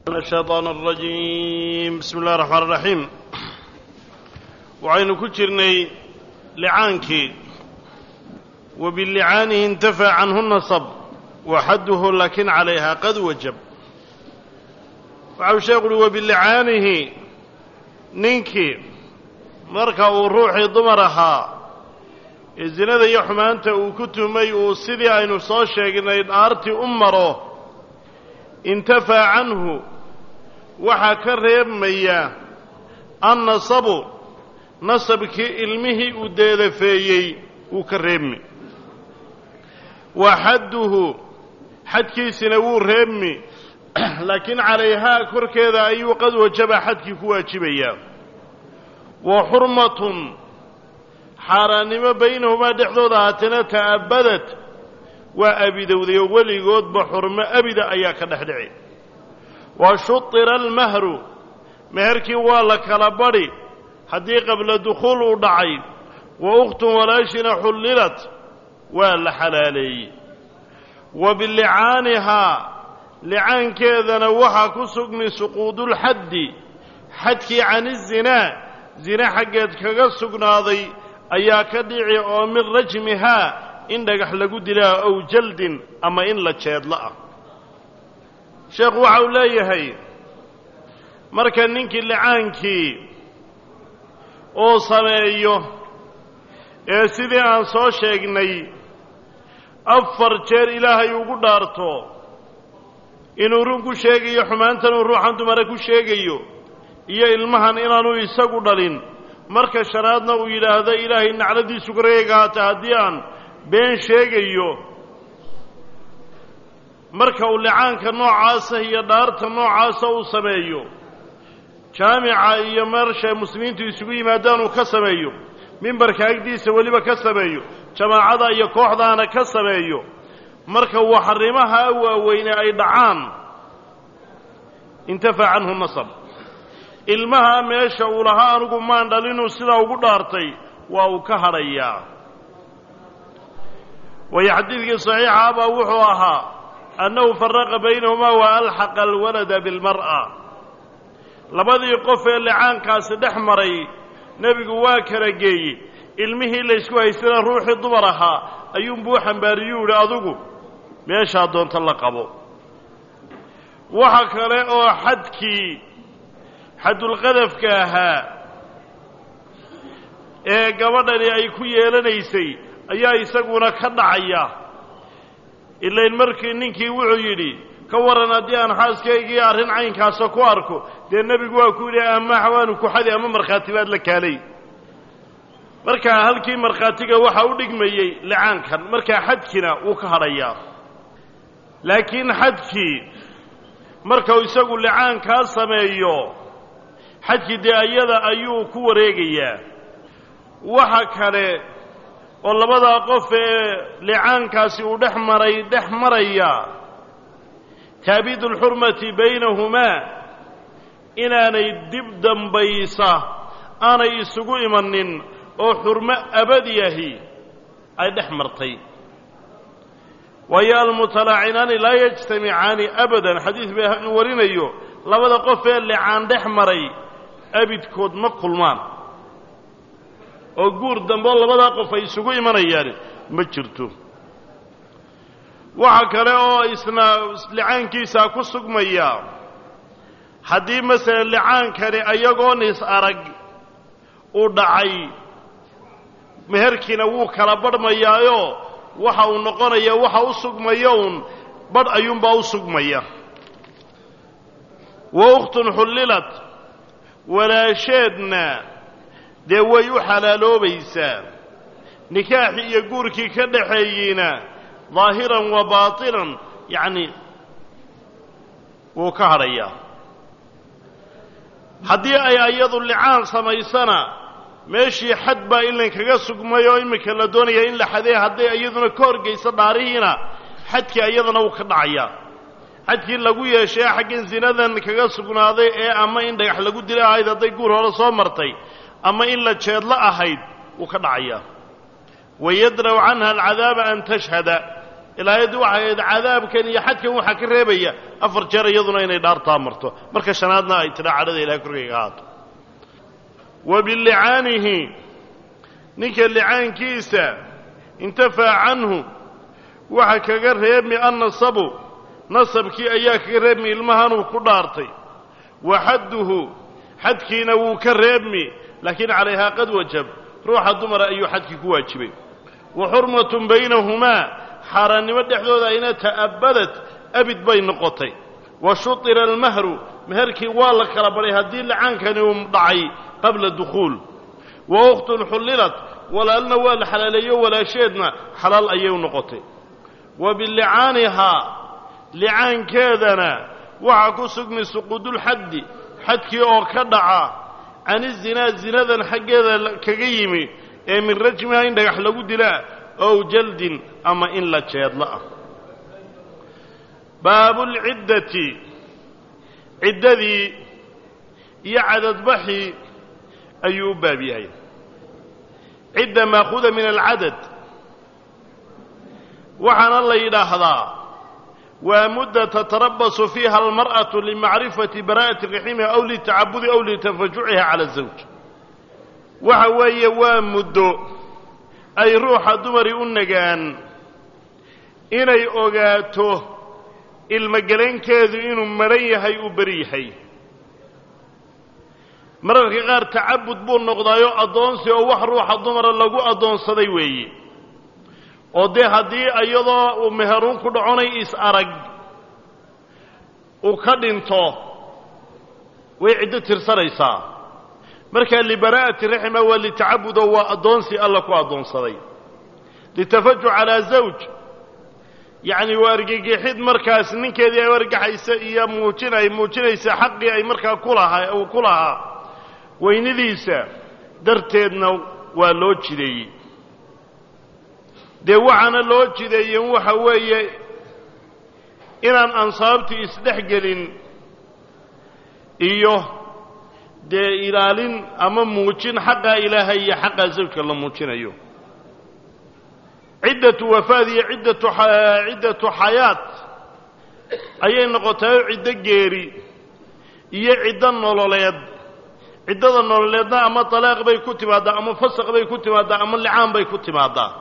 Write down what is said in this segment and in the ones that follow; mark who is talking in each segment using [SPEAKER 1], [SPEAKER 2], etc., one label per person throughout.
[SPEAKER 1] من الشيطان الرجيم بسم الله الرحمن الرحيم waxaynu ku jirnay licaankii wa bilicaanihi intafac canhu nasab waxadduhu laakin calayha qad wajab waxau sheekhu uhi wa bilicaanihi ninkii marka uu ruuxii dumar ahaa ee zinada iyo xumaanta uu ku tumay uu sidii aynu soo sheegnay dhaartii u maro intafaa canhu waxaa ka reebmaya annasabu nasabkii ilmihii uu deedafeeyey wuu ka reebmi wa xadduhu xadkiisina wuu reebmi laakiin calayhaa korkeeda ayuu qad wajaba xadkii ku waajibayaa wa xurmatun xaaraannimo baynahumaa dhexdooda haatana ta'abbadad waa abidowday oo weligoodba xurmo abida ayaa ka dhex dhici wa shutira almahru meherkii waa la kala badhi haddii qabla dukhuul uu dhacay wa ukhtun walaashina xullilat waa la xalaaleeyey wa bilicaanihaa licaankeedana waxaa ku sugmi suquudulxaddi xadkii canizinaa zine xaggeed kaga sugnaaday ayaa ka dhici oo min rajmihaa in dhagax lagu dilaa ow jaldin ama in la jeedlo ah sheekhu waxa uu leeyahay marka ninkii licaankii uu sameeyo ee sidii aan soo sheegnay afar jeer ilaahay ugu dhaarto inuu run ku sheegayo xumaantanuu ruuxan dumara ku sheegayo iyo ilmahan inaanu isagu dhalin marka shanaadna uu yidhaahdo ilaahay nacladiisu kareega haata haddii aan been sheegayo marka uu licaanka noocaasa iyo dhaarta noocaasa uu sameeyo jaamica iyo mersha muslimiintu isugu yimaadaan uu ka sameeyo mimbarka agdiisa weliba ka sameeyo jamaacada iyo kooxdaana ka sameeyo marka waxarimaha waaweyne ay dhacaan intafac canhu nasab ilmaha meesha uu lahaa anigu maan dhalinuu sidaa ugu dhaartay waa uu ka hadhayaa waayo xadiidkii saxiixa baa wuxuu ahaa annahu faraqa baynahumaa wa alxaqa alwalada bilmar'a labadii qof ee licaankaasi dhex maray nebigu waa kala geeyey ilmihii laysku haystana ruuxii dumar ahaa ayuunbuu xambaariyuu yidhi adigu meeshaa doonta la qabo waxa kale oo xadkii xadulqadafka ahaa ee gabadhani ay ku yeelanaysay ayaa isaguna ka dhacaya ilayn markii ninkii wuxuu yidhi ka warran haddii aan xaaskaygii arrin caynkaasa ku arko dee nebigu waa ku yidhi ama xawaanu ku xadi ama markhaati baad la kaalay markaa halkii markhaatiga waxaa u dhigmayey licaankan markaa xadkiina wuu ka hadhayaa laakiin xadkii markau isagu licaankaa sameeyo xadkii dee ayada ayuu ku wareegayaa waxa kale oo labadaa qof ee licaankaasi uu dhex maray dhex maraya taabiidu alxurmati baynahumaa inaanay dib dambaysa aanay isugu imanin oo xurmo abadiyahi ay dhex martay waayo almutalaacinaani laa yajtamicaani abadan xadiis bay inu warinayo labada qof ee licaan dhex maray abidkood ma kulmaan oo guur dambeoo labadaa qof ay isugu imanayaan ma jirto waxa kale oo isna licaankiisaa ku sugmaya haddii masalan licaankani ayagoon is arag uu dhacay meherkiina wuu kala badhmayaayo waxa uu noqonaya waxa u sugmaya uun badh ayuunbaa u sugmaya wa ukhtun xullilat walaasheedna dee way u xalaaloobaysaa nikaaxii iyo guurkii ka dhaxeeyeyna daahiran wa baatinan yacni wuu ka hadhayaa haddii ay ayadu licaan samaysana meeshii xad baa ilan kaga sugmay oo iminka la doonaya in la xadee hadday iyaduna ka horgayso dhaarihiina xadkii ayadana wuu ka dhacayaa xadkii lagu yeeshay xaggan zinadan kaga sugnaaday ee ama in dhagax lagu dila ahayd hadday guur hore soo martay ama in la jeedlo ahayd wuu ka dhacayaa wayadraw canha alcadaaba an tashhada ilaa ayaddi waxay ahayd cadaabkan iyo xadkan waxaa ka reebaya afar jeer iyaduna inay dhaartaa marto marka shanaadna ay tidhaa cadhada ilahay korkayga ahaato wa bilicaanihi ninka licaankiisa intafaa canhu waxa kaga reebmi annasabu nasabkii ayaa kaga reebmi ilmahanuu ku dhaartay wa xadduhu xadkiina wuu ka reebmi laakiin calayhaa qad wajab ruuxa dumara ayuu xadkii ku waajibay wa xurmatun baynahumaa xaaraannimo dhexdooda ayna ta'abbadat abid bay noqotay wa shutira almahru meherkii waa la kala badhay haddii lacaankani uu dhacay qabla dukhuul wa ukhtun xullilat walaalna waa la xalaaleeyo walaasheedna xalaal ayay u noqotay wa bilicaanihaa licaankeedana waxaa ku sugmi suquudulxaddi xadkii oo ka dhaca can izinaa zinadan xaggeeda kaga yimi ee min rajmiha in dhagax lagu dilaa ow jaldin ama in la jeedlo ah baabulciddati ciddadii iyo cadadbaxii ayuu u baab yahay cidda maakuuda min alcadad waxaana la yidhaahdaa waa mudda tatarabasu fiiha almar'atu limacrifati bara'ati raximiha aw litacabudi aw litafajuciha cala azawj waxa weeye waa muddo ay ruuxa dumari u nagaan inay ogaato ilmogelankeedu inuu madhan yahay uu beri yahay mararka qaar tacabud buu noqdaayo addoonsi oo wax ruuxa dumara lagu addoonsaday weeye oo dee haddii iyadoo uu meheruun ku dhaconay is-arag uu ka dhinto way ciddo tirsanaysaa markaa libaraa'ati raxima waa litacabudoo waa addoonsi alla ku addoonsaday litafaju calaa zawj yacni waa argagixid markaas ninkeedii ay argaxaysa iyo muujin ay muujinaysa xaqii ay markaa kulahaa uu ku lahaa weynidiisa darteedna waa loo jideeyey dee waxaana loo jideeyen waxa weeye inaan ansaabtu isdhex gelin iyo dee ilaalin ama muujin xaqa ilaahay iyo xaqa zawjka la muujinayo ciddatu wafaad iyo ciddatu ciddatu xayaat ayay noqotayoo ciddo geeri iyo ciddo nololeed ciddada nololeedna ama talaaq bay ku timaaddaa ama fasaq bay ku timaaddaa ama licaan bay ku timaaddaa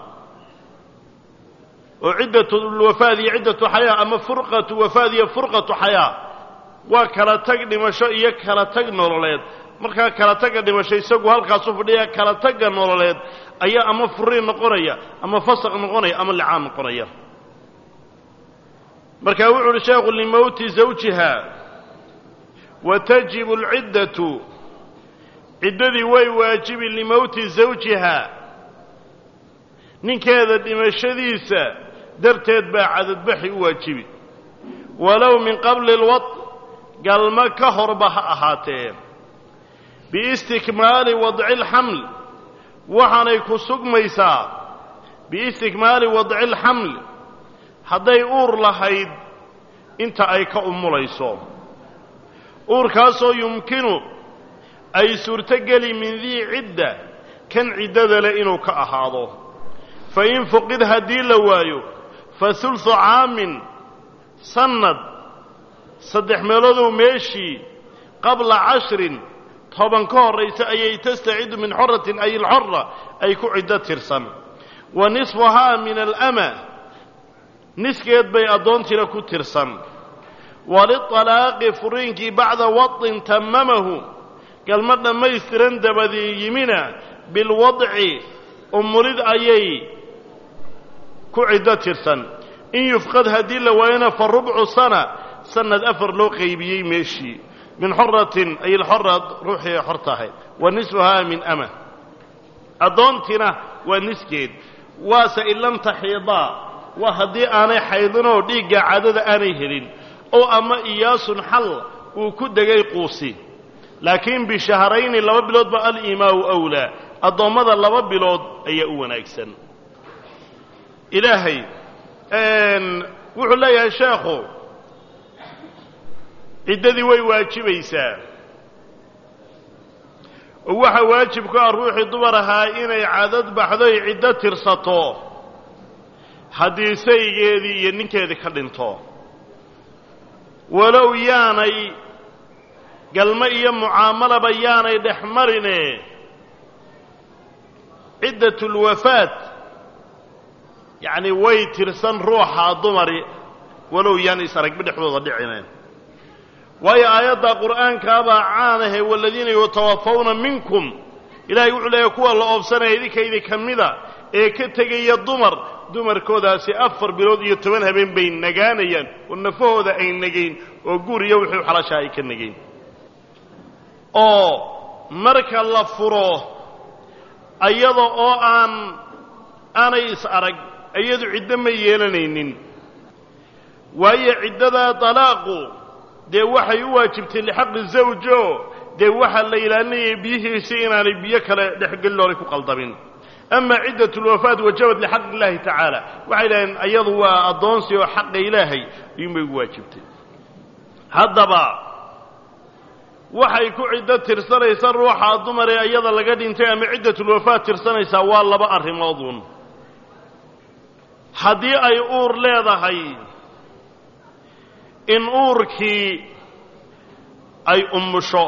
[SPEAKER 1] oo ciddatu wafaad iyo ciddatu xayaa ama furqatu wafaad iyo furqatu xayaa waa kala tag dhimasho iyo kala tag nololeed markaa kala tagga dhimasho isagu halkaasu fadhiya kala tagga nololeed ayaa ama furiin noqonaya ama fasaq noqonaya ama licaan noqonaya markaa wuxu uhi sheekhu limowti zawjiha wa tajibu alciddatu ciddadii way waajibi limowti zawjiha ninkeeda dhimashadiisa darteed baa cadadbaxi u waajibi walow min qabli alwad galmo ka horba ha ahaatee biistikmaali wadci alxaml waxaanay ku sugmaysaa biistikmaali wadci alxaml hadday uur lahayd inta ay ka umulayso uurkaasoo yumkinu ay suurtogeli min dii cidda kan ciddada leh inuu ka ahaado fa in fuqid haddii la waayo fa hulsu caamin sannad saddex meeloodou meeshii qabla cashrin toban ka horraysa ayay tastacidu min xoratin ay alxora ay ku ciddo tirsan wa nisfuhaa min alama niskeed bay addoontiina ku tirsan waliطalaaqi furiinkii bacda wadin tamamahu galma dhammaystiran dabadii yimina bilwadci umulid ayay ku ciddo tirsan in yufqad haddii la waayona fa rubcu sana sanad afar loo qaybiyey meeshii min xoratin ay alxora ruuxii ay xor tahay wa nisfuhaa min ama addoontina waa niskeed waase in lam taxiidaa waa haddii aanay xaydinoo dhiigga caadada aanay helin oo ama iyaasun xal uu ku degay quusi laakiin bishahrayni laba bilood ba alimaau awlaa addoommada laba bilood ayaa u wanaagsan ilaahay wuxuu leeyahay sheekhu ciddadii way waajibaysaa oo waxaa waajib ku ah ruuxii dumar ahaa inay cadad baxdoy ciddo tirsato haddii saygeedii iyo ninkeedii ka dhinto walow yaanay galmo iyo mucaamalaba yaanay dhex marine ciddatulwafaat yacni way tirsan ruuxa dumari walow yaan is aragba dhexdooda dhicineen waayo aayadda qur'aankaabaa caanahe waladiina yutawafawna minkum ilaahay wuxuu leeyahy kuwa la oobsanaya idinkaydi ka mida ee ka tegaya dumar dumarkoodaasi afar bilood iyo toban habeen bay nagaanayaan oo nafahooda ay negayn oo guur iyo wixii xalashaa ay ka negayn oo marka la furo ayada oo aan aanay is arag iyadu ciddo ma yeelanaynin waayo ciddadaa dalaaqu dee waxay u waajibtay lixaqi zawjo dee waxaa la ilaalinayay biyihiisi inaanay biyo kale dhexgelin oonay ku qaldamin ama ciddat lwafaat wajabad lixaq illaahi tacaala waxay idhaheen iyadu waa addoonsi oo xaqa ilaahay ayuunbay ugu waajibtay haddaba waxay ku ciddo tirsanaysa ruuxa dumar ee iyada laga dhintay ama ciddatulwafaat tirsanaysaa waa laba arrimoodun haddii ay uur leedahay in uurkii ay umusho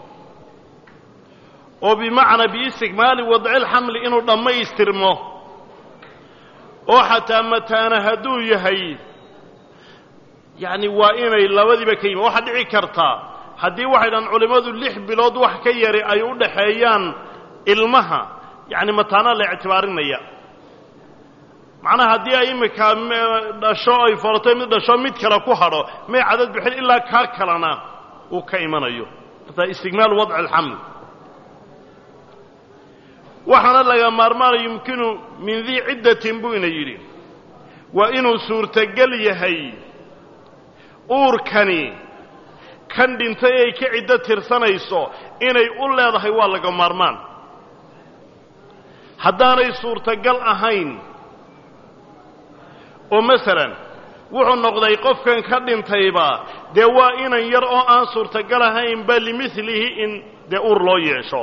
[SPEAKER 1] oo bimacnaa biistigmaali wadcilxamli inuu dhammaystirmo oo xataa mataana hadduu yahay yacni waa inay labadiiba ka yimi waxaa dhici kartaa haddii waxay dhahan culimmadu lix bilood wax ka yari ay u dhaxeeyaan ilmaha yacni mataanaa la ictibaarinaya macnaha haddii ay iminka dhasho ay foratay mid dhasho mid kale ku hadho may cadad bixin ilaa kaa kalena uu ka imanayo martaa istigmaal wadci alxaml waxaana laga maarmaana yumkinu min dii ciddatin buu ina yidhi waa inuu suurtogel yahay uurkani kan dhintay ay ka ciddo tirsanayso inay u leedahay waa laga maarmaan haddaanay suurtagal ahayn oo masalan wuxuu noqday qofkan ka dhintayba dee waa inan yar oo aan suurtagal ahaynba limilihi in dee uur loo yeesho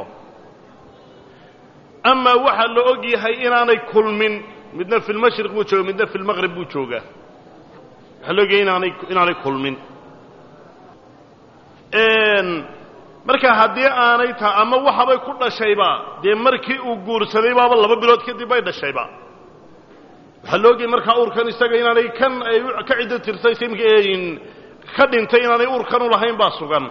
[SPEAKER 1] amaa waxaa la og yahay inaanay kulmin midna fi lmashriq buu jooga midna fi lmaqrib buu joogaa waxaa la og yahay inaanay inaanay kulmin marka haddii aanay taha ama waxabay ku dhashayba dee markii uu guursaday baaba laba bilood kadib bay dhashayba waxaa la ogyahay markaa uurkan isaga inaanay kan ay ka ciddo tirsay ka dhintay inaanay uurkan u lahayn baa sugan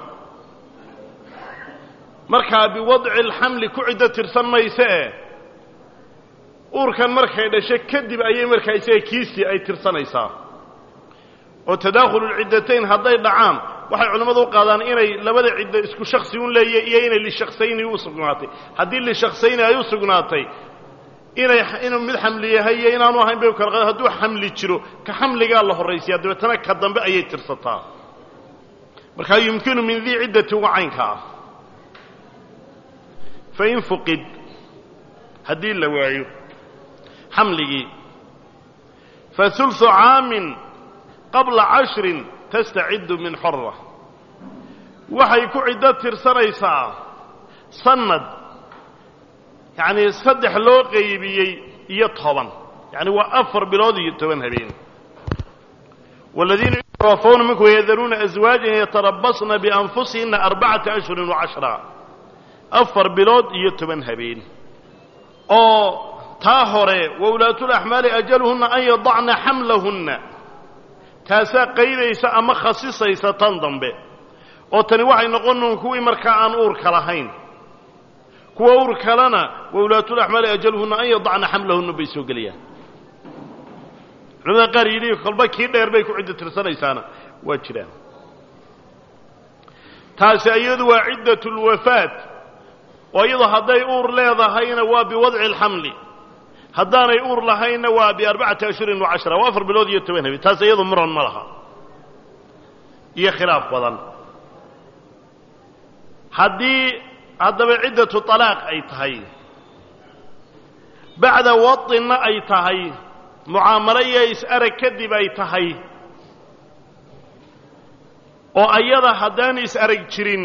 [SPEAKER 1] markaa biwadci alxamli ku ciddo tirsan mayse e uurkan markay dhasho kadib ayay markaa isaga kiisii ay tirsanaysaa oo tadaakhululciddatayn hadday dhacaan waxay culimmadu u qaadaan inay labada ciddo isku shaksi un leeya iyo inay lishaksayni u sugnaatay haddii lishaksayni ay u sugnaatay inay inuu mid xamli yahay iyo inaanu ahayn bay kala qaad hadduu xamli jiro ka xamligaa la horraysiyaa dabeetana ka dambe ayay tirsataa markaa yumkinu min dii ciddati uga caynka ah fain fuqid haddii la waayo xamligii fa hulثu caamin qabla cashrin tastaciddu min xora waxay ku ciddo tirsanaysaa sanad yacnii saddex loo qaybiyey iyo toban yacni waa afar bilood iyo toban habeen waladiina yutawafawna minkum yadaruuna aswaajan yatarabasna bianfusihina arbacata ashhurin wacashra afar bilood iyo toban habeen oo taa hore wawlaatulaxmaali ajaluhunna an yadacna xamlahunna taasaa qaydaysa ama khasisaysa tan dambe oo tani waxay noqonuun kuwii markaa aan uurka lahayn kuwa uur kalena wawlaatulaxmaali ajaluhunna an yadacna xamlahunna bay soo gelayaan culamada qaar yidhi kolba kii dheer bay ku ciddo tirsanaysaana waa jiraan taasi iyadu waa ciddat lwafaat oo iyadoo hadday uur leedahayna waa biwadci alxamli haddaanay uur lahaynna waa biarbacati ashhurin wacashra waa afar bilood iyo toban habeen taas iyadu muran ma laha iyo khilaaf badan haddii haddaba ciddatu talaaq ay tahay bacda waطinna ay tahay mucaamalo iyo is-arag kadib ay tahay oo ayada haddaan is-arag jirin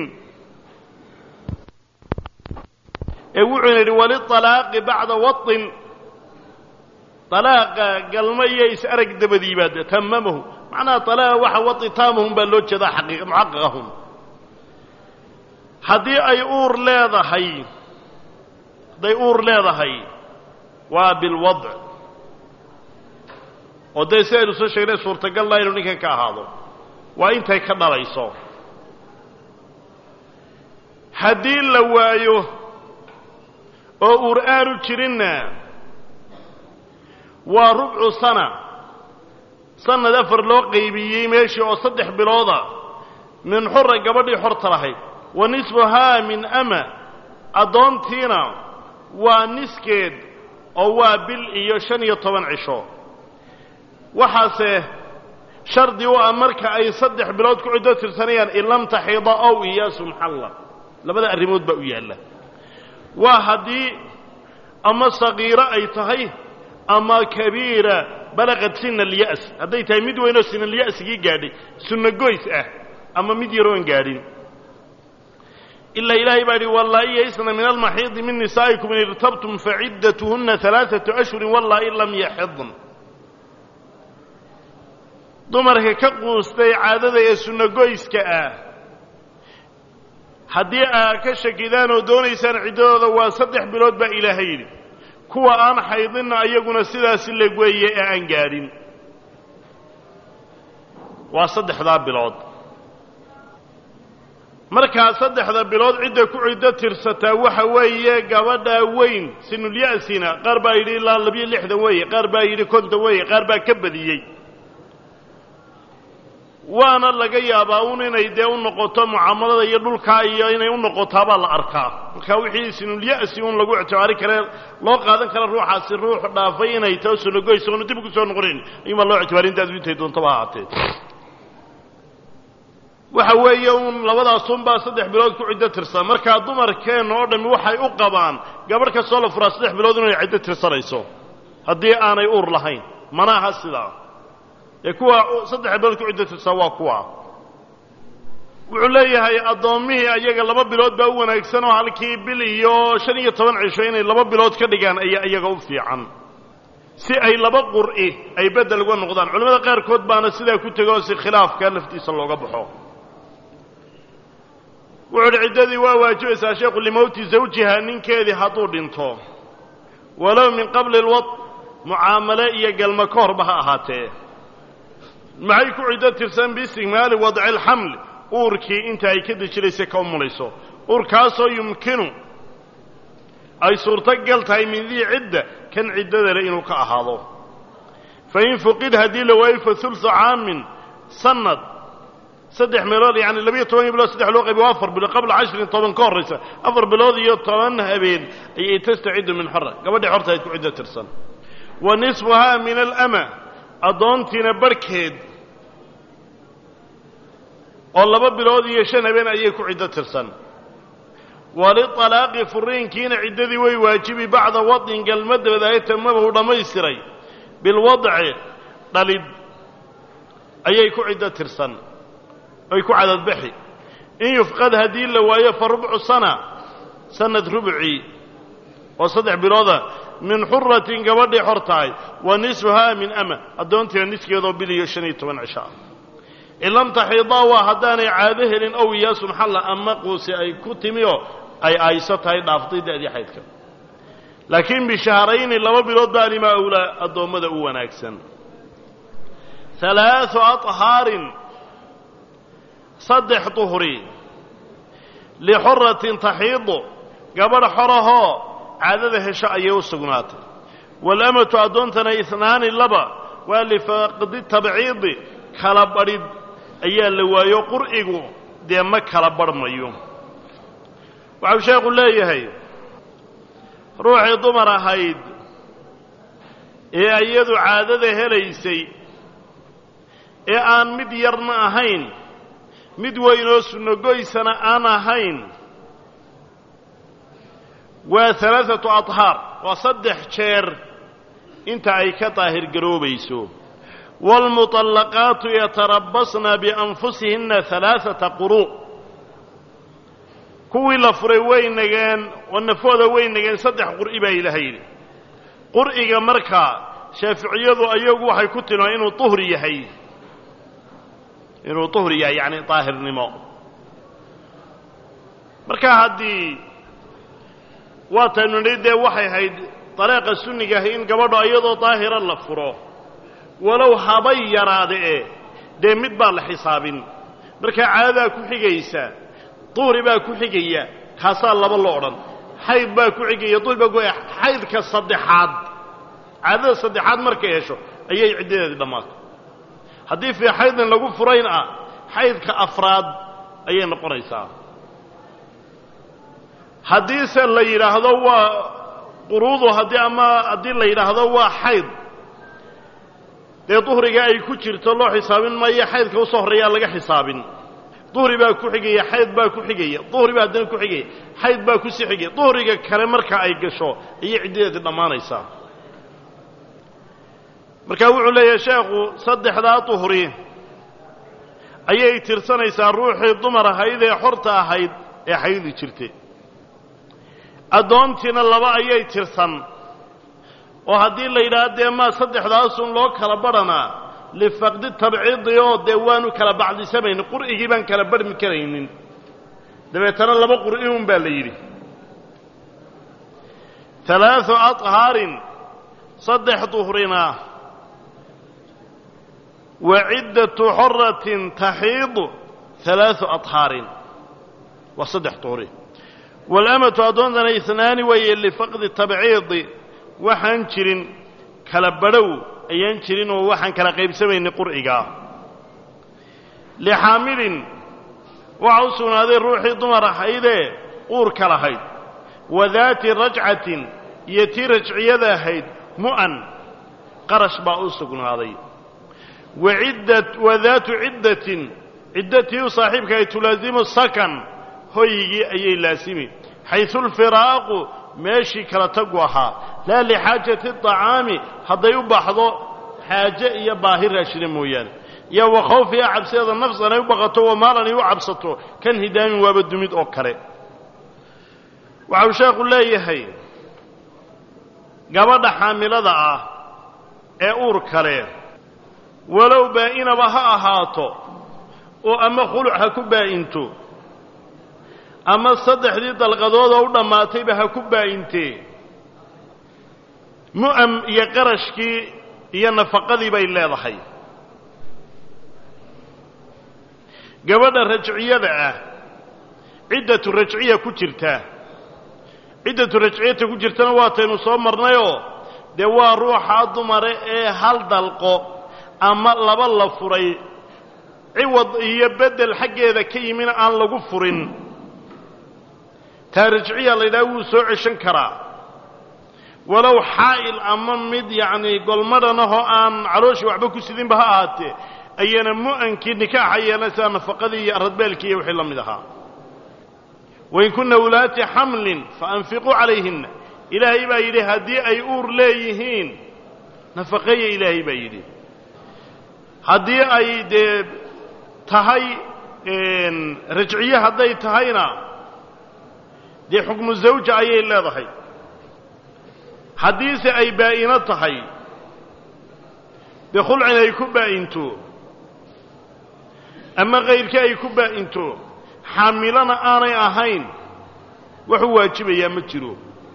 [SPEAKER 1] ee wuxuuna yidhi waliطalaaqi bacda waطin dalaaqa galmo iyo is-arag dabadiibaad tamamahu macnaha dalaaqa waxa watitaamahum baa loo jeedaa xaqiiq muxaqaqahum haddii ay uur leedahay hadday uur leedahay waa bilwadc oo dee si aynu soo sheegnay suurtagal laa inuu ninkan ka ahaado waa intay ka dhalayso haddii la waayo oo uur aanu jirinna waa rubcu sana sanad afar loo qaybiyey meeshii oo saddex bilooda min xura gabadhii xorta lahayd wa nisfuhaa min ama addoontiina waa niskeed oo waa bil iyo shan iyo toban cisho waxaase shardi u ah marka ay saddex bilood ku ciddo tirsanayaan in lam taxida ow iyaasu maxalla labada arrimood baa u yaalla waa haddii ama sagiiro ay tahay ama kabiira balaqad sina alya'as hadday tahay mid weynoo sinalya'sigii gaadhay sunno goys ah ama mid yaroon gaadhin ilaa ilaahay baa yidhi wallaa'i yaysna min almaxiidi min nisaa'ikum in irtabtum faciddatuhunna alaaatu ashhurin wallaa'i lam yaxidn dumarka ka quustay caadada ee sunnogoyska ah haddii aad ka shakidaan oo doonaysaan ciddadooda waa saddex bilood baa ilaahay yidhi kuwa aan xaydinna iyaguna sidaasi leg weeye ee aan gaadhin waa saddexdaa bilood markaa saddexda bilood cidda ku ciddo tirsataa waxa weeye gabadhaa weyn sinulya'sina qaar baa yidhi ilaa labiyo lixdan weeye qaar baa yidhi konton weeye qaar baa ka badiyey waana laga yaabaa un inay dee u noqoto mucaamalada iyo dhulkaa iyo inay u noqotaabaa la arkaa markaa wixii sinulya'si un lagu ictibaari kare loo qaadan kara ruuxaasi ruux dhaafay inay tao sunagoys oonu dib ugu soo noqonayn ayuunbaa loo ictibaarin intaadu intay doontaba ahaatee waxa weeye uun labadaasunbaa saddex bilood ku ciddo tirsan markaa dumarkeenna oo dhammi waxay u qabaan gabadh kastoo la furaa saddex bilood inay ciddo tirsanayso haddii aanay uur lahayn mana aha sidaa ee kuwa saddex bilood ku ciddo tirsan waa kuwa wuxuu leeyahay addoommihii ayaga laba bilood baa u wanaagsan oo halkii bil iyo shan iyo toban cisho inay laba bilood ka dhigaan ayaa iyaga u fiican si ay laba qur'i ay beddel uga noqdaan culimmada qaarkood baana sidaa ku tegoo si khilaafka laftiisa looga baxo wuxuu uhi ciddadii waa waajibaysaa sheekhu limowti zawjiha ninkeedii hadduu dhinto walow min qabli lwad mucaamale iyo galma ka horba ha ahaatee maxay ku ciddo tirsan biistigmaali wadci alxamli uurkii inta ay ka dejinaysa ka umulayso uurkaasoo yumkinu ay suurtogal tahay min dii cidda kan ciddadale inuu ka ahaado fa in fuqid haddii la waayo fa hulsu caamin sanad saddex meelood yani labiyo toban bilood saddex loo qaybiy waa afar bilood qabla cashrin toban ka horraysa afar bilood iyo toban habeen ayay tastaciddu min xora gabadhii xortahayd ku ciddo tirsan wa nisfuhaa min alama addoontiina barhkeed oo laba bilood iyo shan habeen ayay ku ciddo tirsan walialaaqi furiinkiina ciddadii way waajibi bacda wadin galma dabadaaya tamabahu dhammaystiray bilwadci dhalid ayay ku ciddo tirsan ay ku cadadbaxi in yufqad haddii la waayo fa rubcu sana sanad rubcii oo saddex bilooda min xuratin gabadhii xor tahay wa nisfuhaa min ama addoontiina niskeedoo bil iyo shan iyo toban cisho ah in lam taxiidaa waa haddaanay caado helin ow iyaasu maxalla ama quusi ay ku timi oo ay ayso tahay dhaaftay da'dii xaydka laakiin bishahrayni laba bilood baa limaa awlaa addoommada u wanaagsan halaau aطhaarin saddex duhri lixuratin taxiidu gabadh xorahoo caadada hesho ayay u sugnaatay waalamatu addoontana ihnaani laba waa lifaaqdi tabciidi kala badhid ayaa la waayo qur'igu dee ma kala badhmayo waxau sheekhu leeyahay ruuxii dumar ahayd ee iyadu caadada helaysay ee aan mid yarna ahayn mid weynoo sunnogoysana aan ahayn waa alaaatu adhaar waa saddex jeer inta ay ka daahirgaroobayso waalmuطallaqaatu yatarabasna bianfusihinna alaaata quru' kuwii la furay way nageen oo nafooda way nageen saddex qur'i baa ilaha yidhi qur'iga markaa shaaficiyadu ayagu waxay ku tilmaan inuu tuhri yahay inuu tuhri yahay yacni daahirnimo marka haddii waataynu nidhi dee waxay ahayd dariiqa sunniga ahi in gabadho iyadoo daahira la furo walow habay yaraade e dee mid baa la xisaabin markaa caadadaa ku xigaysa duhri baa ku xigaya kaasaa laba lo odhan xayd baa ku xigaya duhri baa ku xaydka saddexaad caadada saddexaad markay hesho ayay ciddadeedii dhammaato haddii fii xaydin lagu furayn ah xaydka afraad ayay noqonaysaa haddiise la yidhaahdo waa quruudu haddii ama haddii la yidhaahdo waa xayd dee duhriga ay ku jirto loo xisaabin maayo xaydka usoo horreeyaa laga xisaabin duhri baa ku xigaya xayd baa ku xigaya duhri baa haddana ku xigaya xayd baa ku sii xigaya duhriga kale marka ay gasho ayay ciddadeedii dhammaanaysaa markaa wuxuu leeyahay sheekhu saddexdaa duhri ayay tirsanaysaa ruuxii dumar ahayd ee xorta ahayd ee xaydi jirtay addoontiina laba ayay tirsan oo haddii la yidhaahdo dee maa saddexdaasun loo kala badhanaa lifaqdi tabciidi oo dee waanu kala bacdisamaynin qur'igii baan kala barhmi karaynin dabeetana laba qur'i un baa la yidhi alaau aطhaarin saddex duhrina wa ciddatu xoratin taxiidu alaau aطhaarin waa saddex duhri walamatu addoontana isnaani weeye lifaqdi tabciidi waxaan jirin kala badhow ayaan jirin oo waxaan kala qaybsamaynin qur'igaa lixaamilin waxa u sugnaaday ruuxii dumar ahaydee uurka lahayd wa daati rajcatin iyo tii rajciyada ahayd mu'an qarash baa u sugnaaday wa daatu ciddatin ciddatii u saaxiibka ay tulaasimu sakan hoygii ayay laasimi xaysu lfiraaqu meeshii kala tagu ahaa laa lixaajati aطacaami hadday u baxdo xaaje iyo baahi raashina mooyaane iyo wa khawfiha cabsideeda nafsan ay u baqato wa maalan ay u cabsato kan hidaamin waaba dumid oo kale waxau sheekhu leeyahay gabadha xaamilada ah ee uur kale walow baa'inaba ha ahaato oo ama khuluc ha ku baa'into ama saddexdii dalqadoodoo u dhammaatayba ha ku baa'intee mu'am iyo qarashkii iyo nafaqadii bay leedahay gabadha rajciyada ah ciddatu rajciya ku jirta ciddatu rajciyata ku jirtana waataynu soo marnayoo dee waa ruuxaa dumare ee hal dalqo ama laba la furay ciwad iyo beddel xaggeeda ka yimina aan lagu furin taa rajciya la yidhaha wuu soo ceshan karaa walow xaa'il ama mid yacnii golmadhanahoo aan calooshii waxba ku sidinba ha ahaatee ayana mu'ankii nikaaxa yeelanaysaa nafaqadii iyo aradbeelkii iyo wixii la mid ahaa wain kunna ulaati xamlin faanfiquu calayhinna ilaahay baa yidhi haddii ay uur leeyihiin nafaqeeya ilaahay baa yidhi haddii ay dee tahay rajciye hadday tahayna dee xukmu zawja ayay leedahay haddiise ay baa'ino tahay dee khulcin ay ku baa'into ama kayrkii ay ku baa'into xaamilana aanay ahayn waxu waajibayaa ma jiro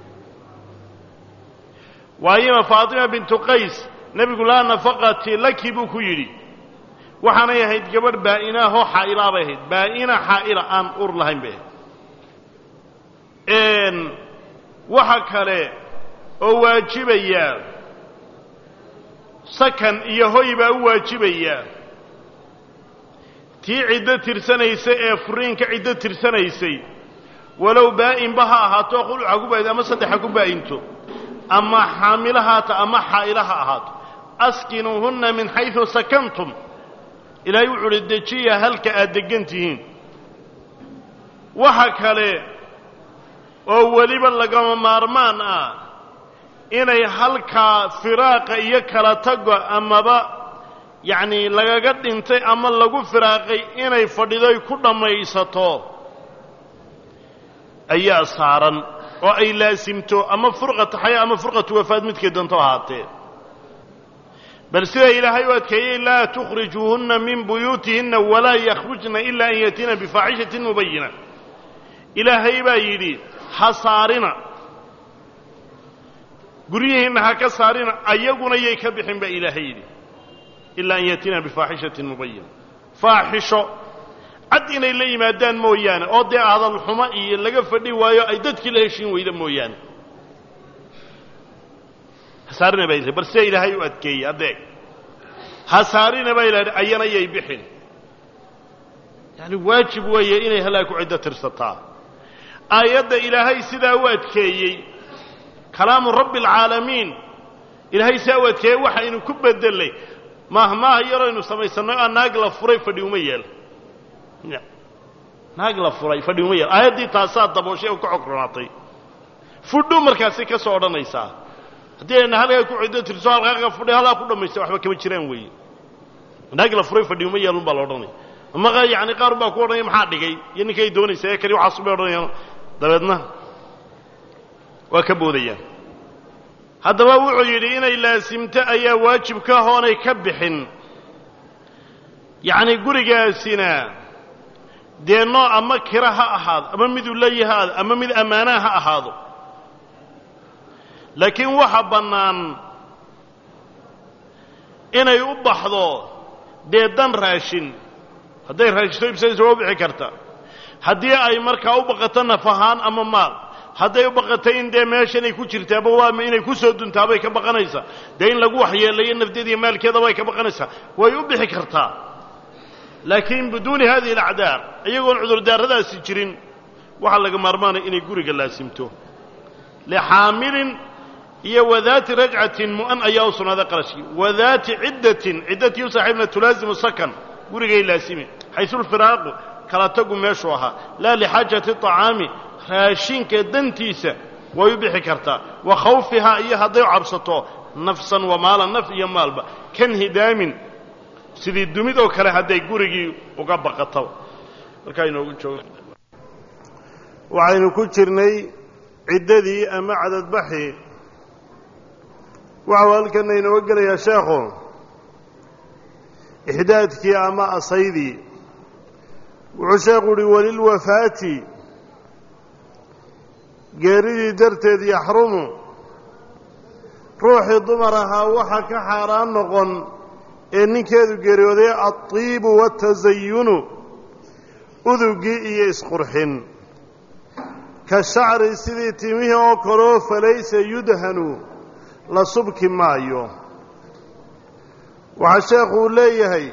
[SPEAKER 1] waayima faatima bintu qays nebigu laa nafaqati laki buu ku yidhi waxaanay ahayd gabadh baa'inaahoo xaa'ilaa bay ahayd baa'ina xaa'ila aan ur lahayn bay ahayd waxa kale oo waajibaya sakan iyo hoy baa u waajibaya tii ciddo tirsanaysa ee furiinka ciddo tirsanaysay walow baa'inba ha ahaato khuluca ku baa'into ama saddexa ku baa'into ama xaamilo haata ama xaa'ila ha ahaato askinuuhunna min xaysu sakantum ilaahay wuxu uhi dejiya halka aad deggan tihiin waxa kale oo weliba lagama maarmaan ah inay halkaa firaaqa iyo kala tago amaba yacnii lagaga dhintay ama lagu firaaqay inay fadhidoy ku dhammaysato ayaa saaran oo ay laasimto ama furqatu xayaa ama furqatu wafaad midkay doonto ahaatee bal sida ilaahay u adkeeyey laa tukhrijuuhunna min buyuutihinna walaa yakhrujna ilaa an yatiina bifaaxishatin mubayina ilaahay baa yidhi ha saarina guryihiinna ha ka saarina ayaguna yay ka bixin baa ilaahay yidhi ilaa an yatiina bifaaxishatin mubayina faaxisho cad inay la yimaadaan mooyaane oo dee hadal xumo iyo laga fadhi waayo ay dadkii la heshiin weyda mooyaane ha saarina baa ilahay bal sida ilaahay u adkeeyey adeeg ha saarina baa ilahay ayana yay bixin yaani waajib weeye inay halaa ku ciddo tirsataa aayadda ilaahay sidaa u adkeeyey kalaamu rabbi alcaalamiin ilaahay sidaa u adkeeyey waxaynu ku bedelay maahmaaha yaraynu samaysanno aa naag la furay fadhi uma yeel naag la furay fadhi uma yeel aayaddii taasaa dabooshay oo ka xogronaatay fudhu markaasi ka soo odhanaysaa haddii ayna halkaa ku ciddo tirso halkaaga fudhay halkaa ku dhammaysta waxba kama jiraan weeye naag la furay fadhi uma yeelun baa la odhanaya ama yani qaar baa ku odhanaya maxaa dhigay iyo ninkay doonaysa ee kani waxaasu bay odhanayaan dabeedna waa ka boodayaan haddaba wuxuu yidhi inay laasimto ayaa waajib ka hoonay ka bixin yacni gurigaasina dee nooc ama kira ha ahaado ama miduu leeyahaado ama mid ammaanaha ha ahaado laakiin waxa bannaan inay u baxdo dee dan raashin hadday raashito ibsanayso waa u bixi karta haddii ay markaa u baqato naf ahaan ama maal hadday u baqatay in dee meeshanay ku jirtaaba waa inay ku soo duntaabay ka baqanaysaa dee in lagu waxyeelayo nafdeeda iyo maalkeedaba ay ka baqanaysaa way u bixi kartaa laakiin biduuni hadihi alacdaar iyagoon cudurdaaradaasi jirin waxaa laga maarmaanaya inay guriga laasimto lixaamilin iyo wadaati rajcatin mu'an ayaa u sugnaaday qarashkii wadaati ciddatin ciddatii u saaxiibna tulaasimu sakan gurigay laasimi xaysu lfiraaqu kala tagu meeshuu ahaa laa lixaajati طacaami raashinka dantiisa way u bixi kartaa wa khawfihaa iyo hadday cabsato nafsan wa maalan naf iyo maalba kan hidaamin sidii dumid oo kale hadday gurigii uga baqato markaa inoogu joogo waxaynu ku jirnay ciddadii ama cadadbaxii waxau halkana inooga gelayaa sheekhu ixdaadkii ama asaydii wuxuu sheekhu uhi walilwafaati geeridii darteed yaxrumu ruuxii dumar ahaa waxaa ka xaaraan noqon ee ninkeedu geeriyooday alطiibu waاtasayunu udugii iyo isqurxin ka shacri sidii timihii oo kaleo falaysa yudhanu la subki maayo waxaa sheekhu uu leeyahay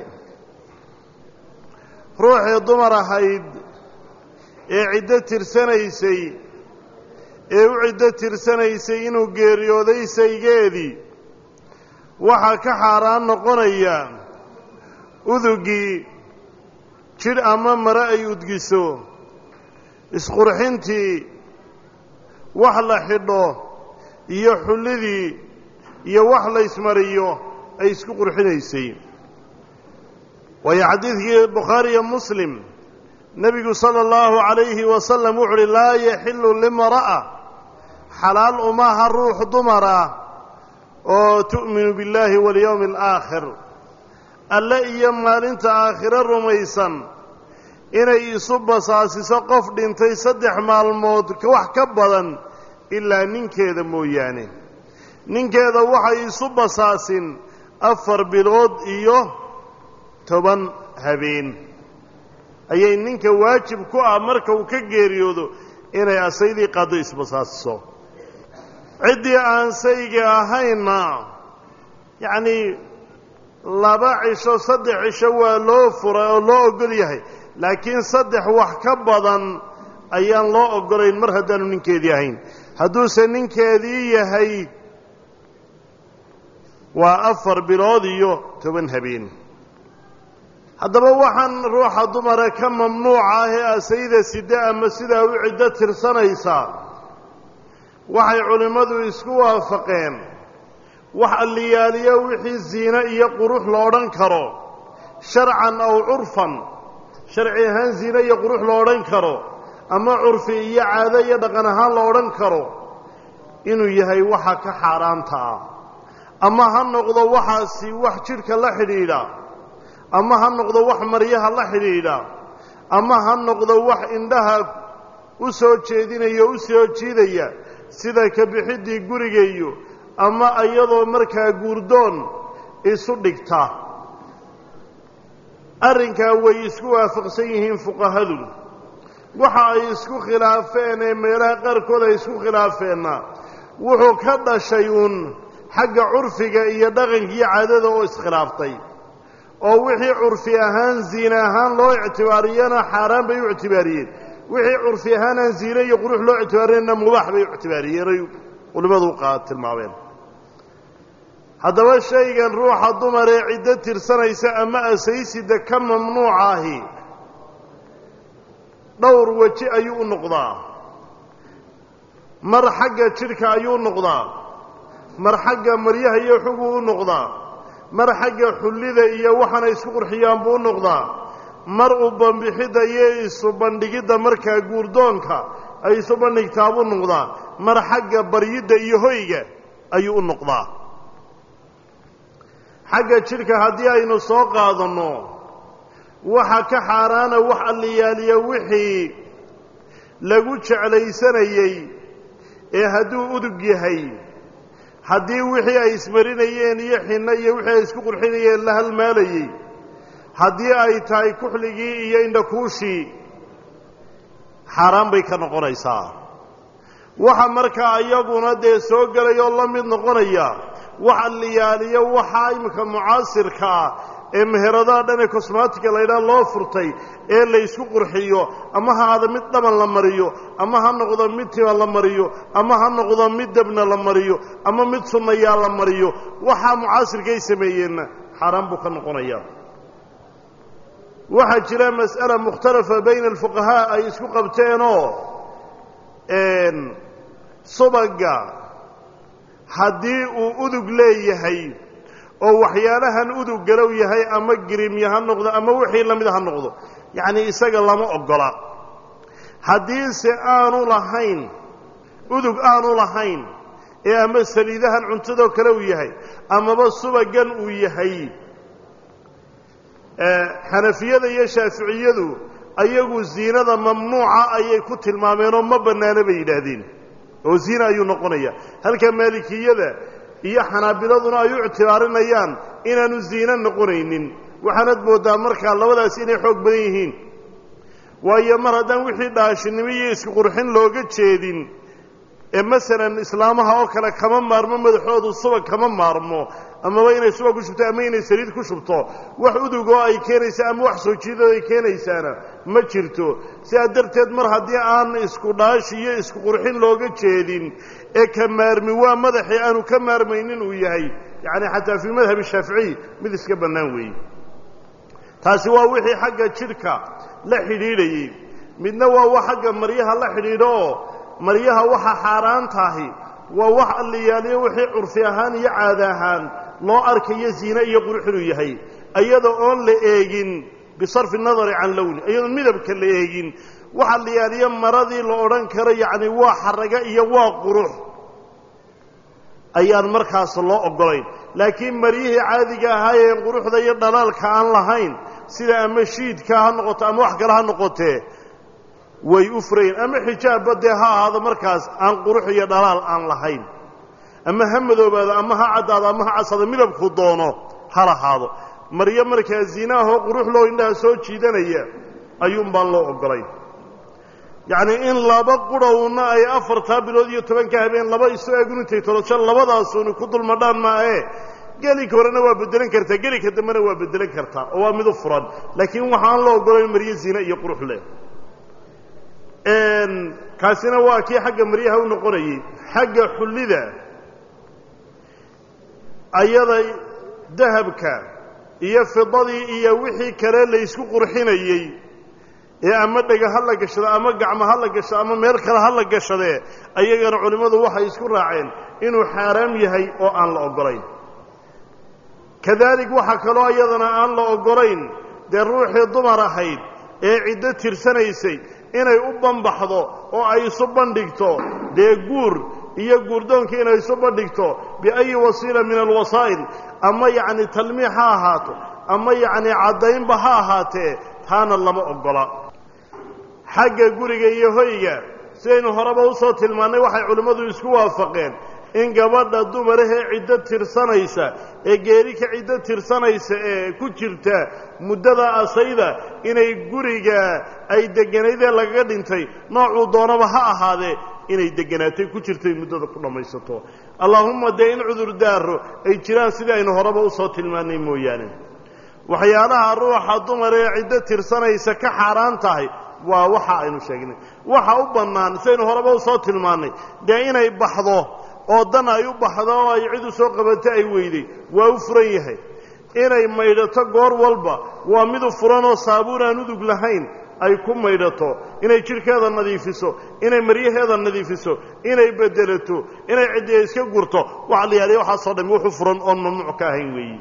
[SPEAKER 1] ruuxii dumar ahayd ee ciddo tirsanaysay ee u ciddo tirsanaysay inuu geeriyooday saygeedii waxaa ka xaaraan noqonaya udugii jidh ama mare ay udgiso isqurxintii wax la xidho iyo xullidii iyo wax la ysmariyo ay isku qurxinaysay waayo xadiidkii bukhaari iyo muslim nebigu sala allahu calayhi wasalam wuxu uhi laa yaxillu limra'a xalaal umaha ruux dumara oo tu'minu billaahi walyowmi alaakhir alle iyo maalinta aakhiro rumaysan inay isu basaasiso qof dhintay saddex maalmood wax ka badan ilaa ninkeeda mooyaane ninkeeda waxay isu basaasin afar bilood iyo toban habeen ayay ninka waajib ku ah marka uu ka geeriyoodo inay asaydii qaaddo isbasaasiso ciddii aan sayga ahaynna yacnii laba cisho saddex cisho waa loo furay oo loo ogol yahay laakiin saddex wax ka badan ayaan loo ogolayn mar haddaanu ninkeedii ahayn hadduuse ninkeedii yahay waa afar bilood iyo toban habeen haddaba waxaan ruuxa dumara ka mamnuuca ah ee asayda side ama sidaa u ciddo tirsanaysaa waxay culimmadu isku waafaqeen wax alliyaaliyo wixii ziine iyo qurux lo odhan karo sharcan aw curfan sharci ahaan ziine iyo qurux lo odhan karo ama curfi iyo caado iyo dhaqan ahaan la odhan karo inuu yahay waxa ka xaaraanta ah ama ha noqdo waxaasi wax jidhka la xidhiidha ama ha noqdo wax maryaha la xidhiidha ama ha noqdo wax indhaha u soo jeedinaya o u soo jiidaya sida ka bixiddii gurigayo ama iyadoo markaa guurdoon isu dhigta arrinkaa way isku waafaqsan yihiin fuqahadu waxa ay isku khilaafeen ee meelaha qaarkood ay isku khilaafeenna wuxuu ka dhashay uun xagga curfiga iyo dhaqanka iyo caadada oo iskhilaaftay oo wixii curfi ahaan ziine ahaan loo ictibaariyana xaaraan bay u ictibaariyeen wixii curfi ahaan aan ziine iyo qurux loo ictibaariyeenna mubaax bay u ictibaariyeenay culimmadu qaa tilmaameen haddaba shaygan ruuxa dumar ee ciddo tirsanaysa ama asaysida ka mamnuuca ahi dhowr weji ayuu u noqdaa mar xagga jidhka ayuu u noqdaa mar xagga maryaha iyo xuguu u noqdaa mar xagga xullida iyo waxaana isku qurxiyaan buu u noqdaa mar u bambixidda iyo isu bandhigidda markaa guurdoonka ay isu bandhigtaa buu noqdaa mar xagga baryidda iyo hoyga ayuu u noqdaa xagga jidhka haddii aynu soo qaadanno waxa ka xaaraana wax alliyaaliya wixii lagu jeclaysanayey ee hadduu udug yahay haddii wixii ay ismarinayeen iyo xinno iyo wixii ay isku qurxinayeen la halmaalayey haddii ay tahay kuxligii iyo indhakuushii xaaraan bay ka noqonaysaa waxa markaa iyaguna dee soo gelayoo la mid noqonaya wax alliyaaliyo waxaa iminka mucaasirka ah ee meheradaha dhan ee cosmatica laydhaha loo furtay ee la ysku qurxiyo ama ha aada mid dhaban la mariyo ama ha noqdo mid tima la mariyo ama ha noqdo mid dabna la mariyo ama mid sunnayaa la mariyo waxaa mucaasirkay sameeyeenna xaaraan buu ka noqonaya waxaa jira mas'ala mukhtalafa bayna alfuqahaa ay isku qabteenoo subagga haddii uu udug leeyahay oo waxyaalahan udug galow yahay ama girimya ha noqdo ama wixii la mida ha noqdo yacnii isaga lama oggola haddiise aanu lahayn udug aanu lahayn ee ama saliidahan cuntadoo kale uu yahay amaba subaggan uu yahay xanafiyada iyo shaaficiyadu ayagu ziinada mamnuuca ayay ku tilmaameenoo ma bannaano bay yidhaahdeen oo ziina ayuu noqonaya halka maalikiyada iyo xanaabiladuna ay u ictibaarinayaan inaanu ziino noqonaynin waxaanad mooddaa markaa labadaas inay xoog badan yihiin waayo mar haddaan wixii dhaashinimo iyo isku qurxin looga jeedin ee masalan islaamaha oo kale kama maarmo madaxoodu subag kama maarmo amaba inay subag ku shubto ama inay saliid ku shubto wax udugoo ay keenaysa ama wax soo jiidoo ay keenaysaana ma jirto sidaa darteed mar haddii aan isku dhaashi iyo isku qurxin looga jeedin ee ka maarmi waa madaxii aanu ka maarmaynin uu yahay yacni xataa fii madhab shaaficiy mid iska bannaan weeye taasi waa wixii xagga jidhka la xidhiidhayey midna waa wax xagga maryaha la xidhiidho oo maryaha waxa xaaraan tahi waa wax alliyaaliyo wixii curfi ahaan iyo caada ahaan loo arkayo ziine iyo qurux inuu yahay iyada oon la eegin bisarfi nadari can lowni iyadoon midabka la eegin wax alliyaaliyo maradii la odhan karo yacni waa xaraga iyo waa qurux ayaan markaas loo oggolayn laakiin maryihii caadiga ahaayeen quruxda iyo dhalaalka aan lahayn sida ama shiidka ha noqoto ama wax kale ha noqotee way u furayen ama xijaabba dee ha ahaado markaas aan qurux iyo dhalaal aan lahayn ama ha madoobaado ama ha caddaado ama ha casado midabku doono ha lahaado maryo markaa ziinaahoo qurux loo indhaha soo jiidanaya ayuun baan loo oggolayn yacnii in laba qurhowna ay afartaa bilood iyo tobanka habeen laba isu eegun intay tolosho labadaasuuni ku dulmadhaan maae gelinka horena waa beddelan kartaa gelinka dambena waa beddelan kartaa oo waa mid u furan laakiin waxaan loo oggolayn maryo ziine iyo qurux leh kaasina waa kii xagga maryaha u noqonayey xagga xullida ayada dahabka iyo fidadii iyo wixii kale la ysku qurxinayey ee ama dhega ha la gashado ama gacmo ha la gashado ama meel kale ha la gashadee ayagana culimmadu waxay isku raaceen inuu xaaraam yahay oo aan la oggolayn kadaalik waxaa kaloo iyadana aan la oggolayn dee ruuxii dumar ahayd ee ciddo tirsanaysay inay u banbaxdo oo ay isu bandhigto dee guur iyo guurdoonkii inay isu bandhigto biayi wasiila min alwasaa'il ama yacni talmiix ha ahaato ama yacni caddaynba ha ahaatee taana lama oggola xagga guriga iyo hoyga sidaynu horeba usoo tilmaannay waxay culimmadu isku waafaqeen in gabadha dumarahee ciddo tirsanaysa ee geeri ka ciddo tirsanaysa ee ku jirta muddada asayda inay guriga ay degganaydee lagaga dhintay noocuu doonaba ha ahaadee inay degganaatay ku jirtay muddada ku dhammaysato allaahumma dee in cudurdaaro ay jiraan sidii aynu horeba usoo tilmaannay mooyaane waxyaalaha ruuxa dumar ee ciddo tirsanaysa ka xaaraan tahay waa waxa aynu sheegnay waxa u bannaan sidaynu horeba usoo tilmaannay dee inay baxdo oo dan ay u baxdo oo ay cid u soo qabato ay weyday waa u furan yahay inay maydhato goor walba waa midu furan oo saabuun aan udug lahayn ay ku maydhato inay jidhkeeda nadiifiso inay maryaheeda nadiifiso inay bedelato inay ciddiya iska gurto waxa la yidhahda waxaasoo dhami wuxu furan oon mamnuuc ka ahayn weeyi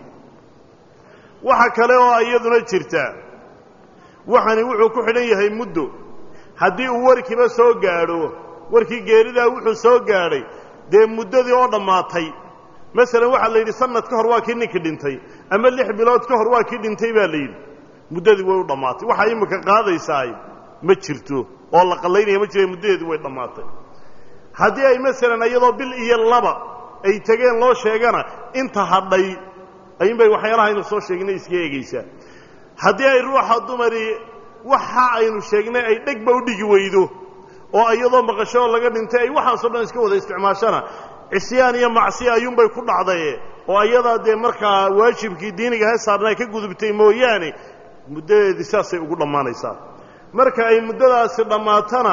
[SPEAKER 1] waxa kale oo iyaduna jirta waxani wuxuu ku xidhan yahay muddo haddii uu warkiiba soo gaadho warkii geeridaa wuxuu soo gaadhay dee muddadii oo dhammaatay masalan waxaa la yidhi sanad ka hor waa kii ninkii dhintay ama lix bilood ka hor waa kii dhintay baa la yidhi muddadii way u dhammaatay waxaa imika qaadaysaay ma jirto oo la qallaynaya ma jira muddadeedii way dhammaatay haddii ay masalan iyadoo bil iyo laba ay tegeen loo sheegana inta hadhay ayuunbay waxyaalaha aynu soo sheegnay iska eegaysaa haddii ay ruuxa dumari waxa aynu sheegnay ay dhegba u dhigi weydo oo iyadoo maqasho oo laga dhintay ay waxaasoo dhan iska wada isticmaashana cisyaan iyo macsiya ayuunbay ku dhacdaye oo ayadaa dee markaa waajibkii diiniga he saarnaa ka gudubtay mooyaane muddadeedii saasay ugu dhammaanaysaa marka ay muddadaasi dhammaatana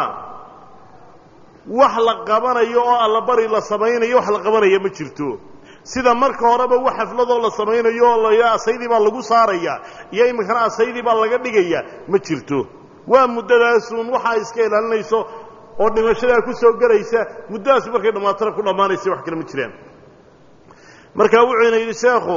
[SPEAKER 1] wax la qabanayo oo allabari la samaynayo wax la qabanaya ma jirto sida marka horeba wax xafladoo la samaynayo oo la asaydii baa lagu saaraya iyo iminkana asaydii baa laga dhigaya ma jirto waa muddadaasuun waxaa iska ilaalinayso oo dhimashadaa ku soo gelaysa muddadaas markay dhammaatana ku dhammaanaysa wax kale ma jiraan marka wuxuuna yidhi sheekhu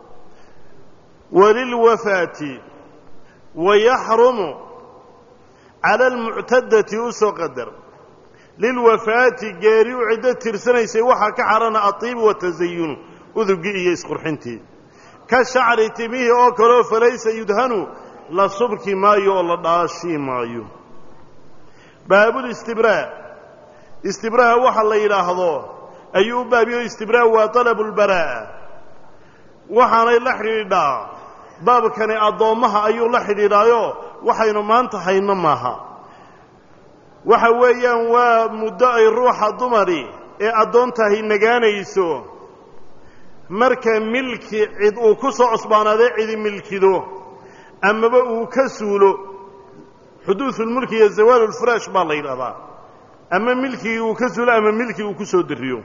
[SPEAKER 1] walilwafaati wayaxrumu cala almuctadati u soo qadar lilwafaati geeri u ciddo tirsanaysay waxaa ka xarana atiibu watasayunu udugii iyo isqurxintii ka shacri timihii oo kaleo falaysa yudhanu la subki maayo oo la dhaashii maayo baabulistibraa istibraaha waxa la yidhaahdo ayuu u baabiyo istibraa waa talabu lbaraa'a waxaanay la xidhiidhaa baabkani addoommaha ayuu la xidhiidhaayo waxaynu maanta hayno maaha waxa weeyaan waa muddo ay ruuxa dumari ee addoontahay nagaanayso marka milki cid uu ku soo cusbaanaadee cidi milkido amaba uu ka suulo xuduudulmulki iyo zawaalulfuraash baa la yidhahdaa ama milkigii uu ka suulo ama milkii uu ku soo dariyo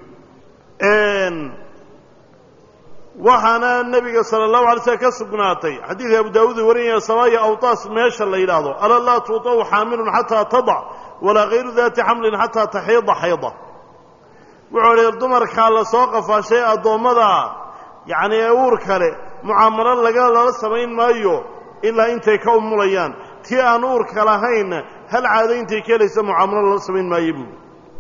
[SPEAKER 1] waxaana nebiga sala allahu alay slm ka sugnaatay xadiidka abu daawuud uu warinaya samaaya awtaas meesha la yidhaahdo ala laa tuutaw xaamilun xataa tadac walaa hayru daati xamlin xataa taxiida xayda wuxuu idhi dumarkaa la soo qafaashay addoommada yacni ee uur kale mucaamalo laga lala samayn maayo ilaa intay ka umulayaan tii aan uurka lahaynna hal caado intay ka helaysa mucaamalo lala samayn maayo buui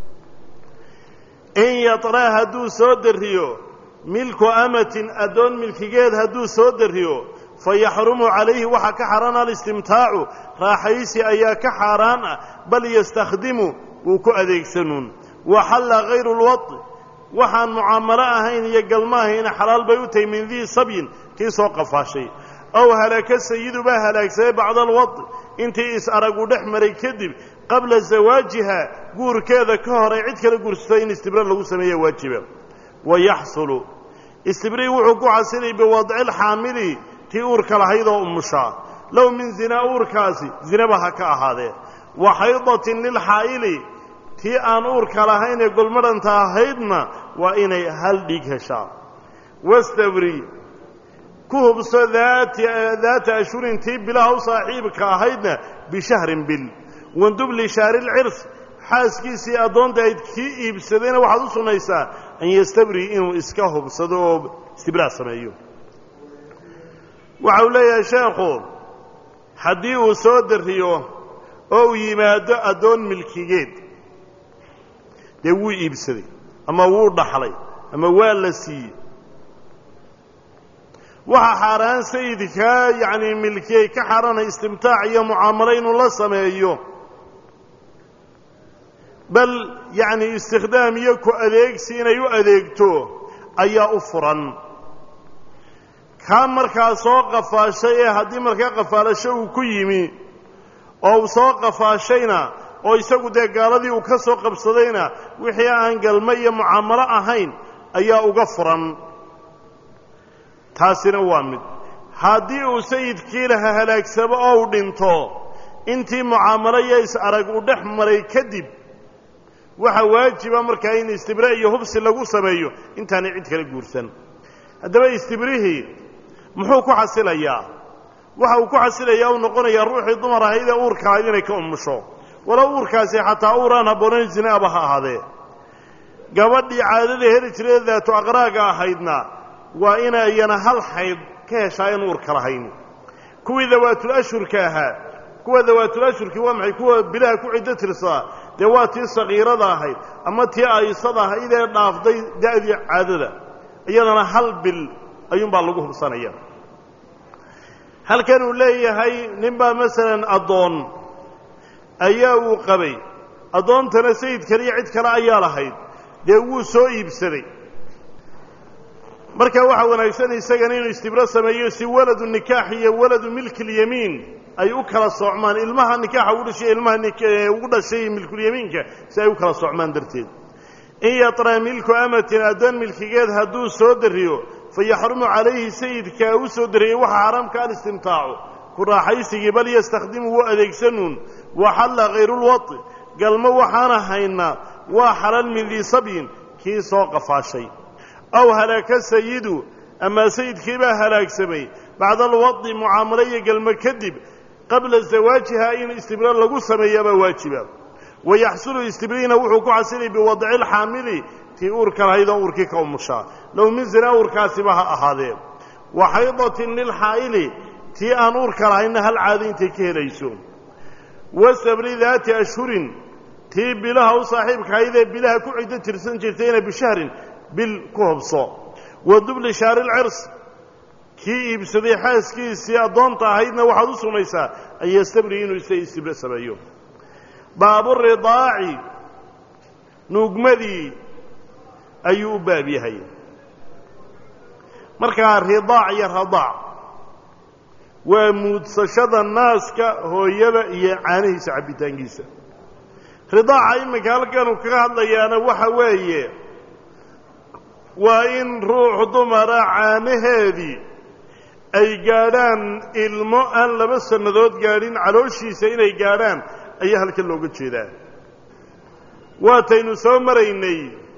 [SPEAKER 1] in yatra hadduu soo dariyo milku amatin addoon milkigeed hadduu soo dariyo fa yaxrumu calayhi waxaa ka xaaraan alistimtaacu raaxaysi ayaa ka xaaraan ah bal yastakhdimu wuu ku adeegsanuun waxalla hayru lwadi waxaan mucaamalo ahayn iyo galmo ahayna xalaal bay u tahay min dii sabyin kii soo qafaashay ow halaka sayidu baa halaagsaday bacda alwadi intii is-aragu dhex maray kadib qabla zawaajiha guurkeeda ka hor ay cid kala guursatay in istibra lagu sameeya waajiba wa yaxsulu istibrii wuxuu ku xasilay biwadci lxaamili tii uurka lahaydoo umushaa low min zinaa uurkaasi zinaba ha ka ahaadee wa xaydatin lilxaa'ili tii aan uurka lahayn ee golmadhanta ahaydna waa inay hal dhiig heshaa wastabri ku hubso daata ashhurin tii bilaha u saaxiibka ahaydna bishahrin bil wandub lishaari lcirs xaaskiisii addoonta ayd kii iibsadayna waxaad u sunnaysaa an yastabri inuu iska hubsado oo istibraa sameeyo waxa uu leeyahay sheekhu haddii uu soo dariyo oo uu yimaado addoon milkigeed dee wuu iibsaday ama wuu dhaxlay ama waa la siiyey waxaa xaaraan sayidkaa yacni milkiyey ka xaaraanay istimtaac iyo mucaamalo inuu la sameeyo bal yacni istikhdaam iyo ku adeegsi inay u adeegto ayaa u furan kaa markaa soo qafaashay ee haddii markaa qafaalasho uu ku yimi oo uu soo qafaashayna oo isagu dee gaaladii uu ka soo qabsadayna wixii aan galmo iyo mucaamalo ahayn ayaa uga furan taasina waa mid haddii uu sayidkii laha halaagsamo oo uu dhinto intii mucaamalo iyo is-arag uu dhex maray kadib waxaa waajiba markaa in istibre iyo hubsi lagu sameeyo intaanay cid kala guursan haddaba istibrihii muxuu ku xasilayaa waxa uu ku xasilayaa uu noqonayaa ruuxii dumar ahayd ee uurka ahayd inay ka umusho walow uurkaasi xataa uur aan habboonayn zinaaba ha ahaadee gabadhii caadada heli jiray daatu aqraaga ahaydna waa inayana hal xayd ka heshaa in uurka lahayn kuwii dawaatul ashurka ahaa kuwa dawaatul ashurkii waa maxay kuwa bilaha ku ciddo tirsadaa dee waa tii sakiirada ahayd ama tii aysada ahayd ee dhaafday da'dii caadada iyadana hal bil ayuunbaa lagu hubsanaya halkan uu leeyahay ninbaa masalan addoon ayaa uu qabay addoontana sayid kale iyo cid kale ayaa lahayd dee wuu soo iibsaday marka waxaa wanaagsan isagana inuu istibro sameeyo si waladu nikaax iyo waladu milkilyamiin ay u kala soocmaan ilmaha nikaaxa ugu dhashay ilmaha ugu dhashay milkulyamiinka si ay u kala soocmaan darteed in yatra milku amatin addoon milkigeed hadduu soo dariyo fayaxrumu calayhi sayidkaa u soo dariyey waxaa xaaraamka alistimtaacu ku raaxaysigii bal yastakhdimu wuu adeegsanuun waxalla hayrulwai galmo waxaana haynaa waa xalal min dii sabyin kii soo qafaashay aw halaaka sayidu amaa sayidkii baa halaagsamay bacda alwadi mucaamalo iyo galmo kadib qabla zawaajiha in istibra lagu sameeyaabaa waajiba wayaxsulu istibriina wuxuu ku xasilay biwadci lxaamili tii uurka lahayd oo uurkii ka umushaa low min zina uurkaasiba ha ahaadee wa xaydatin lilxaa'ili tii aan uurka lahaynna hal caado intay ka helayso wa sabri daati ashhurin tii bilaha u saaxiibkahayd ee bilaha ku ciddo tirsan jirtayna bishahrin bil ku hubso wa dubli shaari lcirs kii iibsaday xaaskiisii addoonta ahaydna waxaad u sumaysaa an yastabri inuu isa istibre sameeyo baaburidaaci nuugmadii ayuu u baab yahay markaa ridaac iyo radaac waa muudsashada naaska hooyada iyo caanihiisa cabbitaankiisa ridaaca iminka halkanuu kaga hadlayaana waxa weeye waa in ruux dumara caanaheedii ay gaadhaan ilmo aan laba sannadood gaadhin calooshiisa inay gaadhaan ayaa halkan looga jeedaa waataynu soo maraynay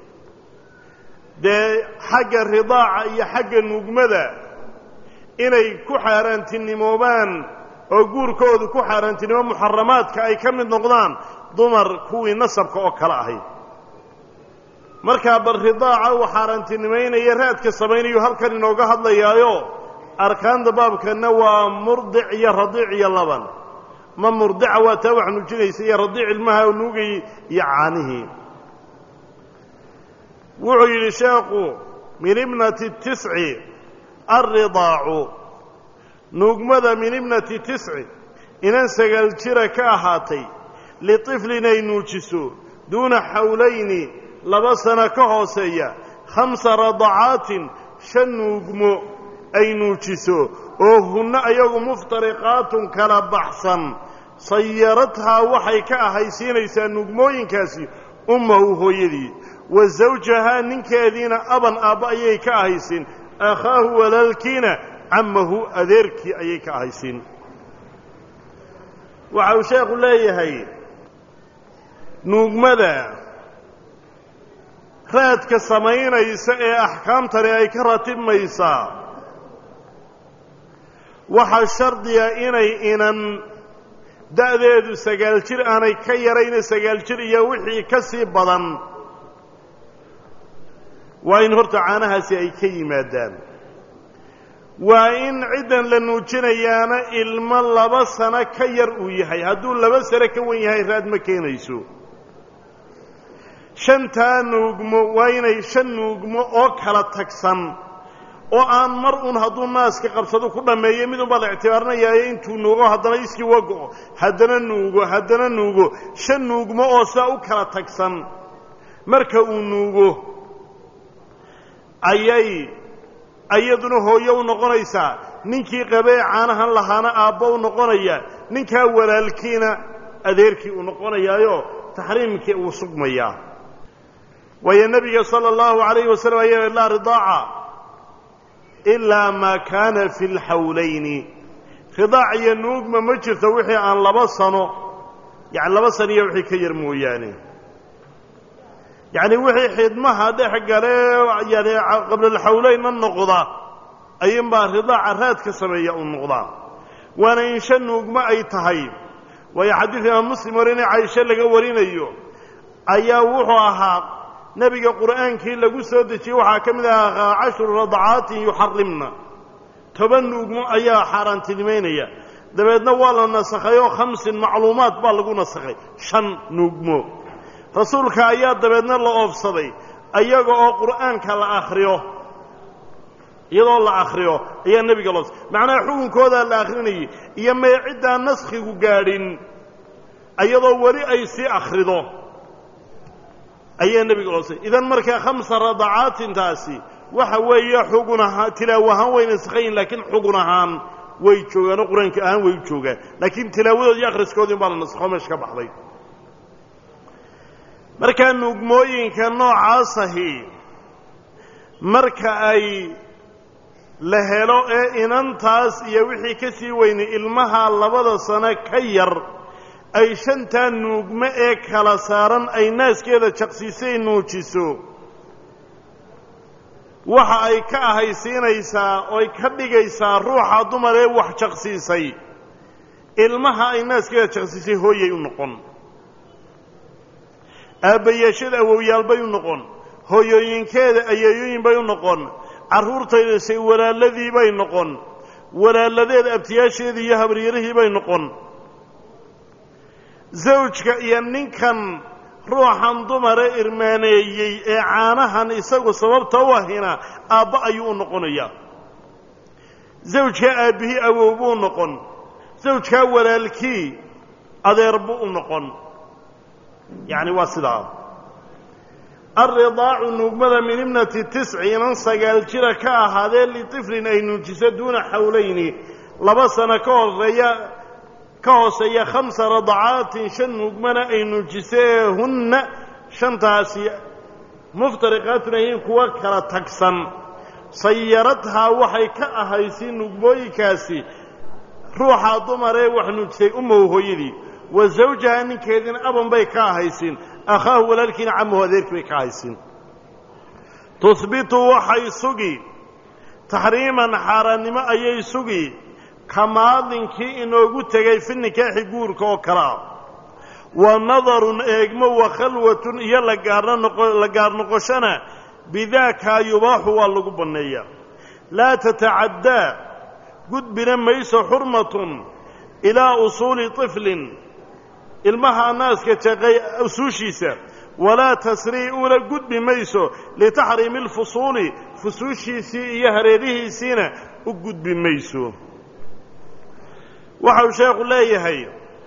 [SPEAKER 1] dee xagga ridaaca iyo xagga nuugmada inay ku xaaraantinimoobaan oo guurkoodu ku xaaraantinimo muxaramaadka ay ka mid noqdaan dumar kuwii nasabka oo kale ahayd markaa bal ridaaca uu xaaraantinimaynaya raadka samaynayu halkan inooga hadlayaayo arkaanta baabkanna waa murdic iyo radiic iyo laban ma murdica waa taa wax nuujinaysa iyo radiic ilmaha nuugayay iyo caanihii wuxuu yidhi sheekhu min ibnati tisci alridaacu nuugmada min ibnati tisci inan sagaal jira ka ahaatay litiflin ay nuujiso duuna xawlayni laba sano ka hooseeya khamsa radacaatin shan nuugmo ay nuujiso oo hunno ayagu muftariqaatun kala baxsan sayaradhaa waxay ka ahaysiinaysaa nuugmooyinkaasi ummahu hooyadii wa zawjahaa ninkeediina aban aabba ayay ka ahaysiin akhaahu walaalkiina cammahu adeerkii ayay ka ahaysiin waxa uu sheekhu leeyahay nuugmada raadka samaynaysa ee axkaamtani ay ka ratibmaysaa waxaa shardiga inay inan da'deedu sagaal jir aanay ka yarayna sagaal jir iyo wixii ka sii badan waa in horta caanahaasi ay ka yimaadaan waa in ciddan la nuujinayaana ilmo laba sano ka yar uu yahay hadduu laba sano ka wen yahay raad ma keenayso shantaa nuugmo waa inay shan nuugmo oo kala tagsan oo aan mar un hadduu naaska qabsado ku dhammeeyo mid unbaa la ictibaarinayaayo intuu nuugo haddana iskii wago haddana nuugo haddana nuugo shan nuugmo oo sidaa u kala tagsan marka uu nuugo ayay iyaduna hooyo u noqonaysaa ninkii qabee caanahan lahaana aabbo u noqonaya ninkaa walaalkiina adeerkii uu noqonayaayo taxriimkii uu sugmayaa waayo nebiga sala allahu calayhi wasalam ayaa laa ridaaca ilaa maa kaana fi lxawlayni ridaac iyo nuugma ma jirto wixii aan laba sano yani laba saniyo wixii ka yar mooyaane yacni wixii xidmaha dhex gale yani qablalxawleynna noqda ayuunbaa ridaaca raad ka sameeya uu noqdaa waana in shan nuugmo ay tahay waayo xadiid imaam muslim warinay caisho laga warinayo ayaa wuxuu ahaa nebiga qur'aankii lagu soo dejiyey waxaa ka mid ahaa cashru radacaatin yuxarimna toban nuugmo ayaa xaaraantinimaynaya dabeedna waa la nasakhay oo khamsin macluumaad baa lagu nasakhay shan nuugmo rasuulka ayaa dabeedna la oofsaday ayaga oo qur'aanka la akhriyo iyadoo la akhriyo ayaa nebiga loo macnaha xukunkoodaa la akhrinayay iyo mee ciddaan naskhigu gaadhin iyadoo weli ay sii akhrido ayaa nebiga loosay idan markaa khamsa radacaatintaasi waxa weeye xugun ahaan tilaawo ahaan way naskhayin laakiin xugun ahaan way joogaan oo qur-aanka ahaan way u joogaan laakiin tilaawadood iyo akhriskoodii baa la naskho meesha ka baxday markaa nuugmooyinka noocaasahi marka ay la helo ee inantaas iyo wixii ka sii weynay ilmaha labada sano ka yar ay shantaa nuugmo ee kala saaran ay naaskeeda jaqsiisay nuujiso waxa ay ka ahaysiinaysaa ooy ka dhigaysaa ruuxa dumar ee wax jaqsiisay ilmaha ay naaskeeda jaqsiisay hooyay u noqon aabbayaashada awowyaal bay u noqon hooyooyinkeeda ayeeyooyin bay u noqon carruurtaydasay walaaladii bay noqon walaaladeed abtiyaasheedii iyo habaryarihii bay noqon zawjka iyo ninkan ruuxan dumare irmaaneeyey ee caanahan isagu sababta u ahina aabba ayuu u noqonayaa zawjkaa aabbihii awow buu noqon zawjkaa walaalkii adeer buu u noqon yacni waa sidaa alridaacu nuugmada min ibnati tisci inan sagaal jira ka ahaadee litiflin ay nuujiso duuna xawlayni laba sano ka horeeya ka hooseeya khamsa radacaatin shan nuugmana ay nuujisee hunna shantaasi muftariqaatun ayiin kuwa kala tagsan sayaradhaa waxay ka ahaysiin nuugmooyinkaasi ruuxaa dumaree wax nuujisay ummow hooyadii wa zawjaha ninkeediina aban bay ka ahaysiin akhaahu walaalkiina camahu adeerkii bay ka ahaysiin tuhbitu waxay sugi taxriiman xaaraannimo ayay sugi kamaadinkii inoogu tegay fi nikaaxi guurka oo kale ah wa nadarun eegmo wa khalwatun iyo la gaar noqoshona bidaakaa yubaaxu waa lagu banneeyaa laa tatacaddaa gudbina mayso xurmatun ilaa usuuli طiflin ilmaha naaska jaqay usuushiisa walaa tasrii ula gudbi mayso litaxriimi اlfusuuli fusuushiisii iyo hareerihiisiina u gudbi mayso waxau sheekhu leeyahay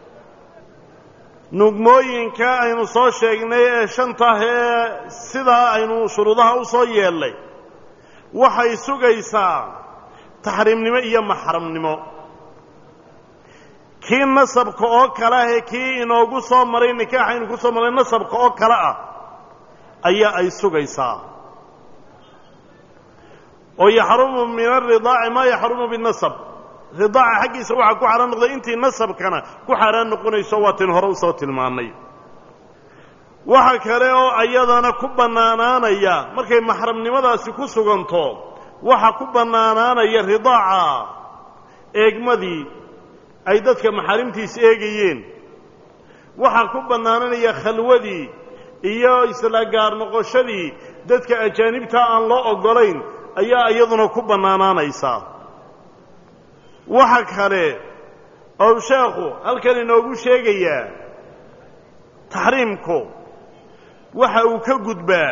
[SPEAKER 1] nugmooyinka aynu soo sheegnay ee shantah ee sidaa aynu shuruudaha u soo yeellay waxay sugaysaa taxriimnimo iyo maxramnimo kii nasabka oo kale ah ee kii inoogu soo maray nikaaxaynu ku soo maray nasabka oo kale ah ayaa ay sugaysaa oo yaxrumu min aridaaci maa yaxrumu binasab ridaaca xaggiisa waxaa ku xaaraan noqday intii nasabkana ku xaaraan noqonayso waatin hore usoo tilmaannay waxa kale oo ayadana ku bannaanaanaya markay maxramnimadaasi ku suganto waxa ku bannaanaanaya ridaaca eegmadii ay dadka maxaarimtiisa eegayeen waxaa ku bannaananaya khalwadii iyo isla gaar noqoshadii dadka ajaanibtaa aan loo oggolayn ayaa iyaduna ku bannaanaanaysaa waxa kale ou sheekhu halkan inoogu sheegayaa taxriimku waxa uu ka gudbaa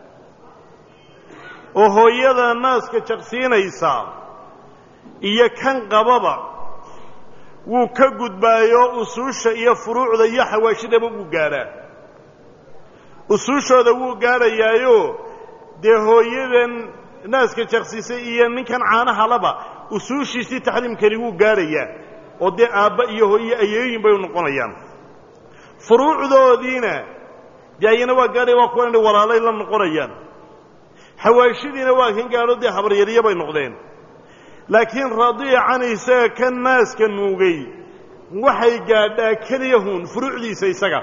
[SPEAKER 1] oo hooyada naaska jaqsiinaysa iyo kan qababa wuu ka gudbaayo usuusha iyo furuucda iyo xawaashidaba wuu gaadhaa usuushooda wuu gaadhayaayo dee hooyadan naaska jaqsiisay iyo ninkan caanahalaba usuushiisii taxriimkani wuu gaadhayaa oo dee aabba iyo hooye ayeeyin bay noqonayaan furuucdoodiina dee ayana waa gaadhaya waa kuwa inay walaalay la noqonayaan xawaashidiina waa kan gaadho dee habaryaryo bay noqdeen laakiin radiican isaga ka naaska nuugay waxay gaadhaa keliyahun furuucdiisa isaga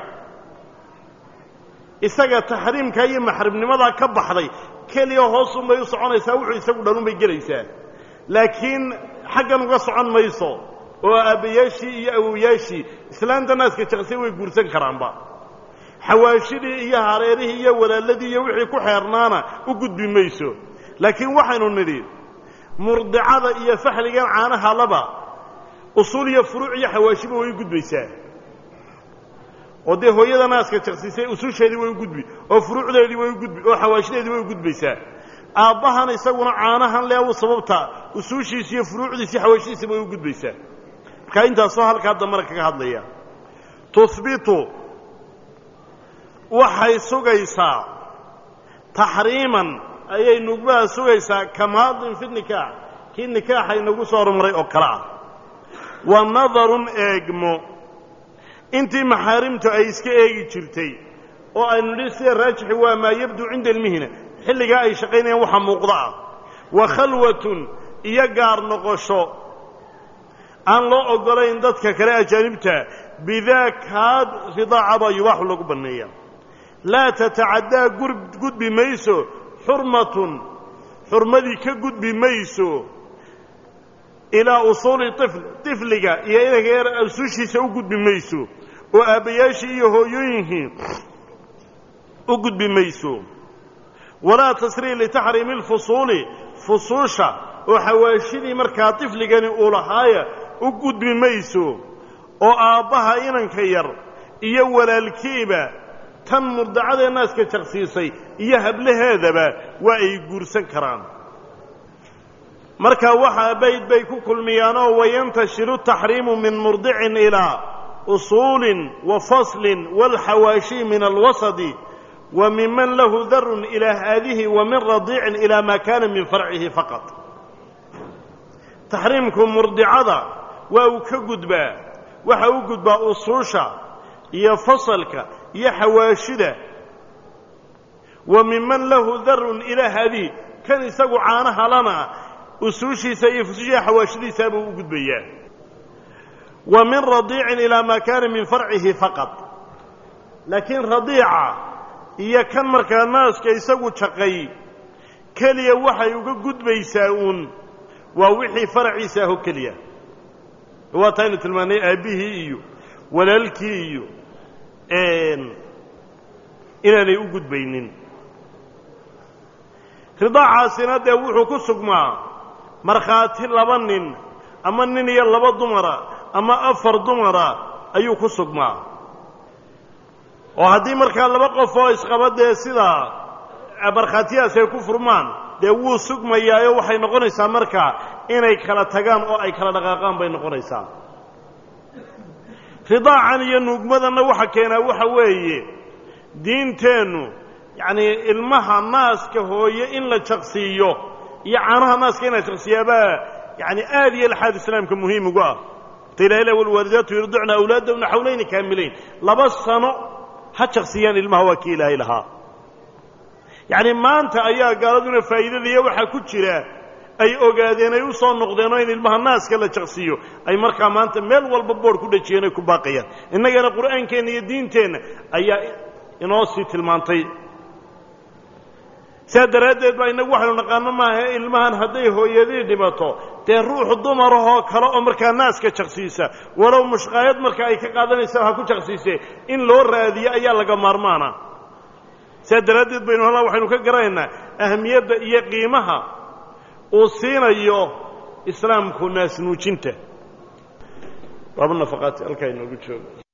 [SPEAKER 1] isaga taxriimka iyo maxrimnimadaa ka baxday keliya hoosunbay u soconaysaa wuxuu isagu dhanunbay gelaysaa laakiin xaggan uga socon mayso oo aabbayaashii iyo awowyaashii islaanta naaska jaqsay way guursan karaanba xawaashidii iyo hareerihii iyo walaaladii iyo wixii ku xeernaana u gudbi mayso laakiin waxaynu nidhi murdicada iyo faxligan caanaha laba usuul iyo furuuc iyo xawaashiba way u gudbaysaa oo dee hooyada naaska jaqsiisay usuusheedii way u gudbi oo furuucdeedii way u gudbi oo xawaashideedii way u gudbaysaa aabbahan isaguna caanahan leewu sababta usuushiisi iyo furuucdiisi xawaashidiisa way u gudbaysaa markaa intaasoo halkaa dambana kaga hadlaya tuhbitu waxay sugaysaa taxriiman ayay nugmaha sugaysaa kamaadin fi nikaax kii nikaaxa inagu soo horumaray oo kale ah wa nadarun eegmo intii maxaarimtu ay iska eegi jirtay oo aynu nidhi sida raajixi waa maa yabduu cinda almihna xilligaa ay shaqaynayaan waxa muuqda ah wa khalwatun iyo gaar noqosho aan loo oggolayn dadka kale ajaanibta bidaa kaad ridaacaba yubaaxu lagu banneeya laa tatacaddaa gudbi mayso xurmatun xurmadii ka gudbi mayso ilaa usuuli ifl tifliga iyo inanka yar usuushiisa u gudbi mayso oo aabbayaashii iyo hooyooyinkii u gudbi mayso walaa tasrii litaxriimi alfusuuli fusuusha oo xawaashidii markaa tifligani uu lahaaya u gudbi mayso oo aabbaha inanka yar iyo walaalkiiba tan murdacadee naaska jaqsiisay iyo hablaheedaba waa ay guursan karaan marka waxaa bayd bay ku kulmiyaanoo wayantashiru taxriimu min murdicin ilaa usuulin wa faslin waalxawaashi min alwasadi wa miman lahu darun ilaa haadihi wa min radiicin ilaa maa kaana min farcihi faqad taxriimku murdicada waa uu ka gudbaa waxa u gudbaa usuusha iyo fasalka iyo xawaashida wa miman lahu darun ilaa haadihi kan isagu caanaha lana usuushiisa iyo fusushiya xawaashidiisaabuu u gudbayaa wa min radiicin ilaa maa kaana min farcihi faqad laakiin radiica iyo kan markaa naaska isagu jaqay keliya waxay uga gudbaysaa uun waa wixii faraciisa aho keliya waa taaynu tilmaannay aabbihii iyo walaalkii iyo inaanay u gudbaynin ridaacaasina dee wuxuu ku sugmaa markhaati laba nin ama nin iyo laba dumara ama afar dumara ayuu ku sugmaa oo haddii markaa laba qof oo isqaba dee sidaa markhaatiyaas ay ku furmaan dee wuu sugmayaayo waxay noqonaysaa markaa inay kala tagaan oo ay kala dhaqaaqaan bay noqonaysaa ridaacan iyo nuugmadanna waxa keenaa waxa weeye diinteennu yacnii ilmaha naaska hooye in la jaqsiiyo iyo caanaha naaska in la jaqsiiyaabaa yani aad iyo laxaad islaamka muhiim ugu ah ta ilaha ilah walwaalidaatu yurdicna awlaadahumna xawlayni kaamilayn laba sano ha jaqsiiyaan ilmaha waa kii ilaahay lahaa yacni maanta ayaa gaaladuna faa'iidadaiyo waxaa ku jira ay ogaadeen ay u soo noqdeenoo in ilmaha naaska la jaqsiiyo ay markaa maanta meel walba boodh ku dhajiyeen ay ku baaqayaan innagana qur'aankeenna iyo diinteenna ayaa inoo sii tilmaantay sidaa daraaddeed baa innagu waxaynu naqaano maaha ilmahan hadday hooyadii dhimato dee ruux dumarahoo kale oo markaa naaska jaqsiisa walow mushqaayad marka ay ka qaadanaysa ha ku jaqsiisee in loo raadiyo ayaa laga maarmaana sidaa daraaddeed baynu halaa waxaynu ka garanaynaa ahamiyadda iyo qiimaha uu siinayo islaamku naasnuujinta baaba nafaqaati halkaa inoogu joogo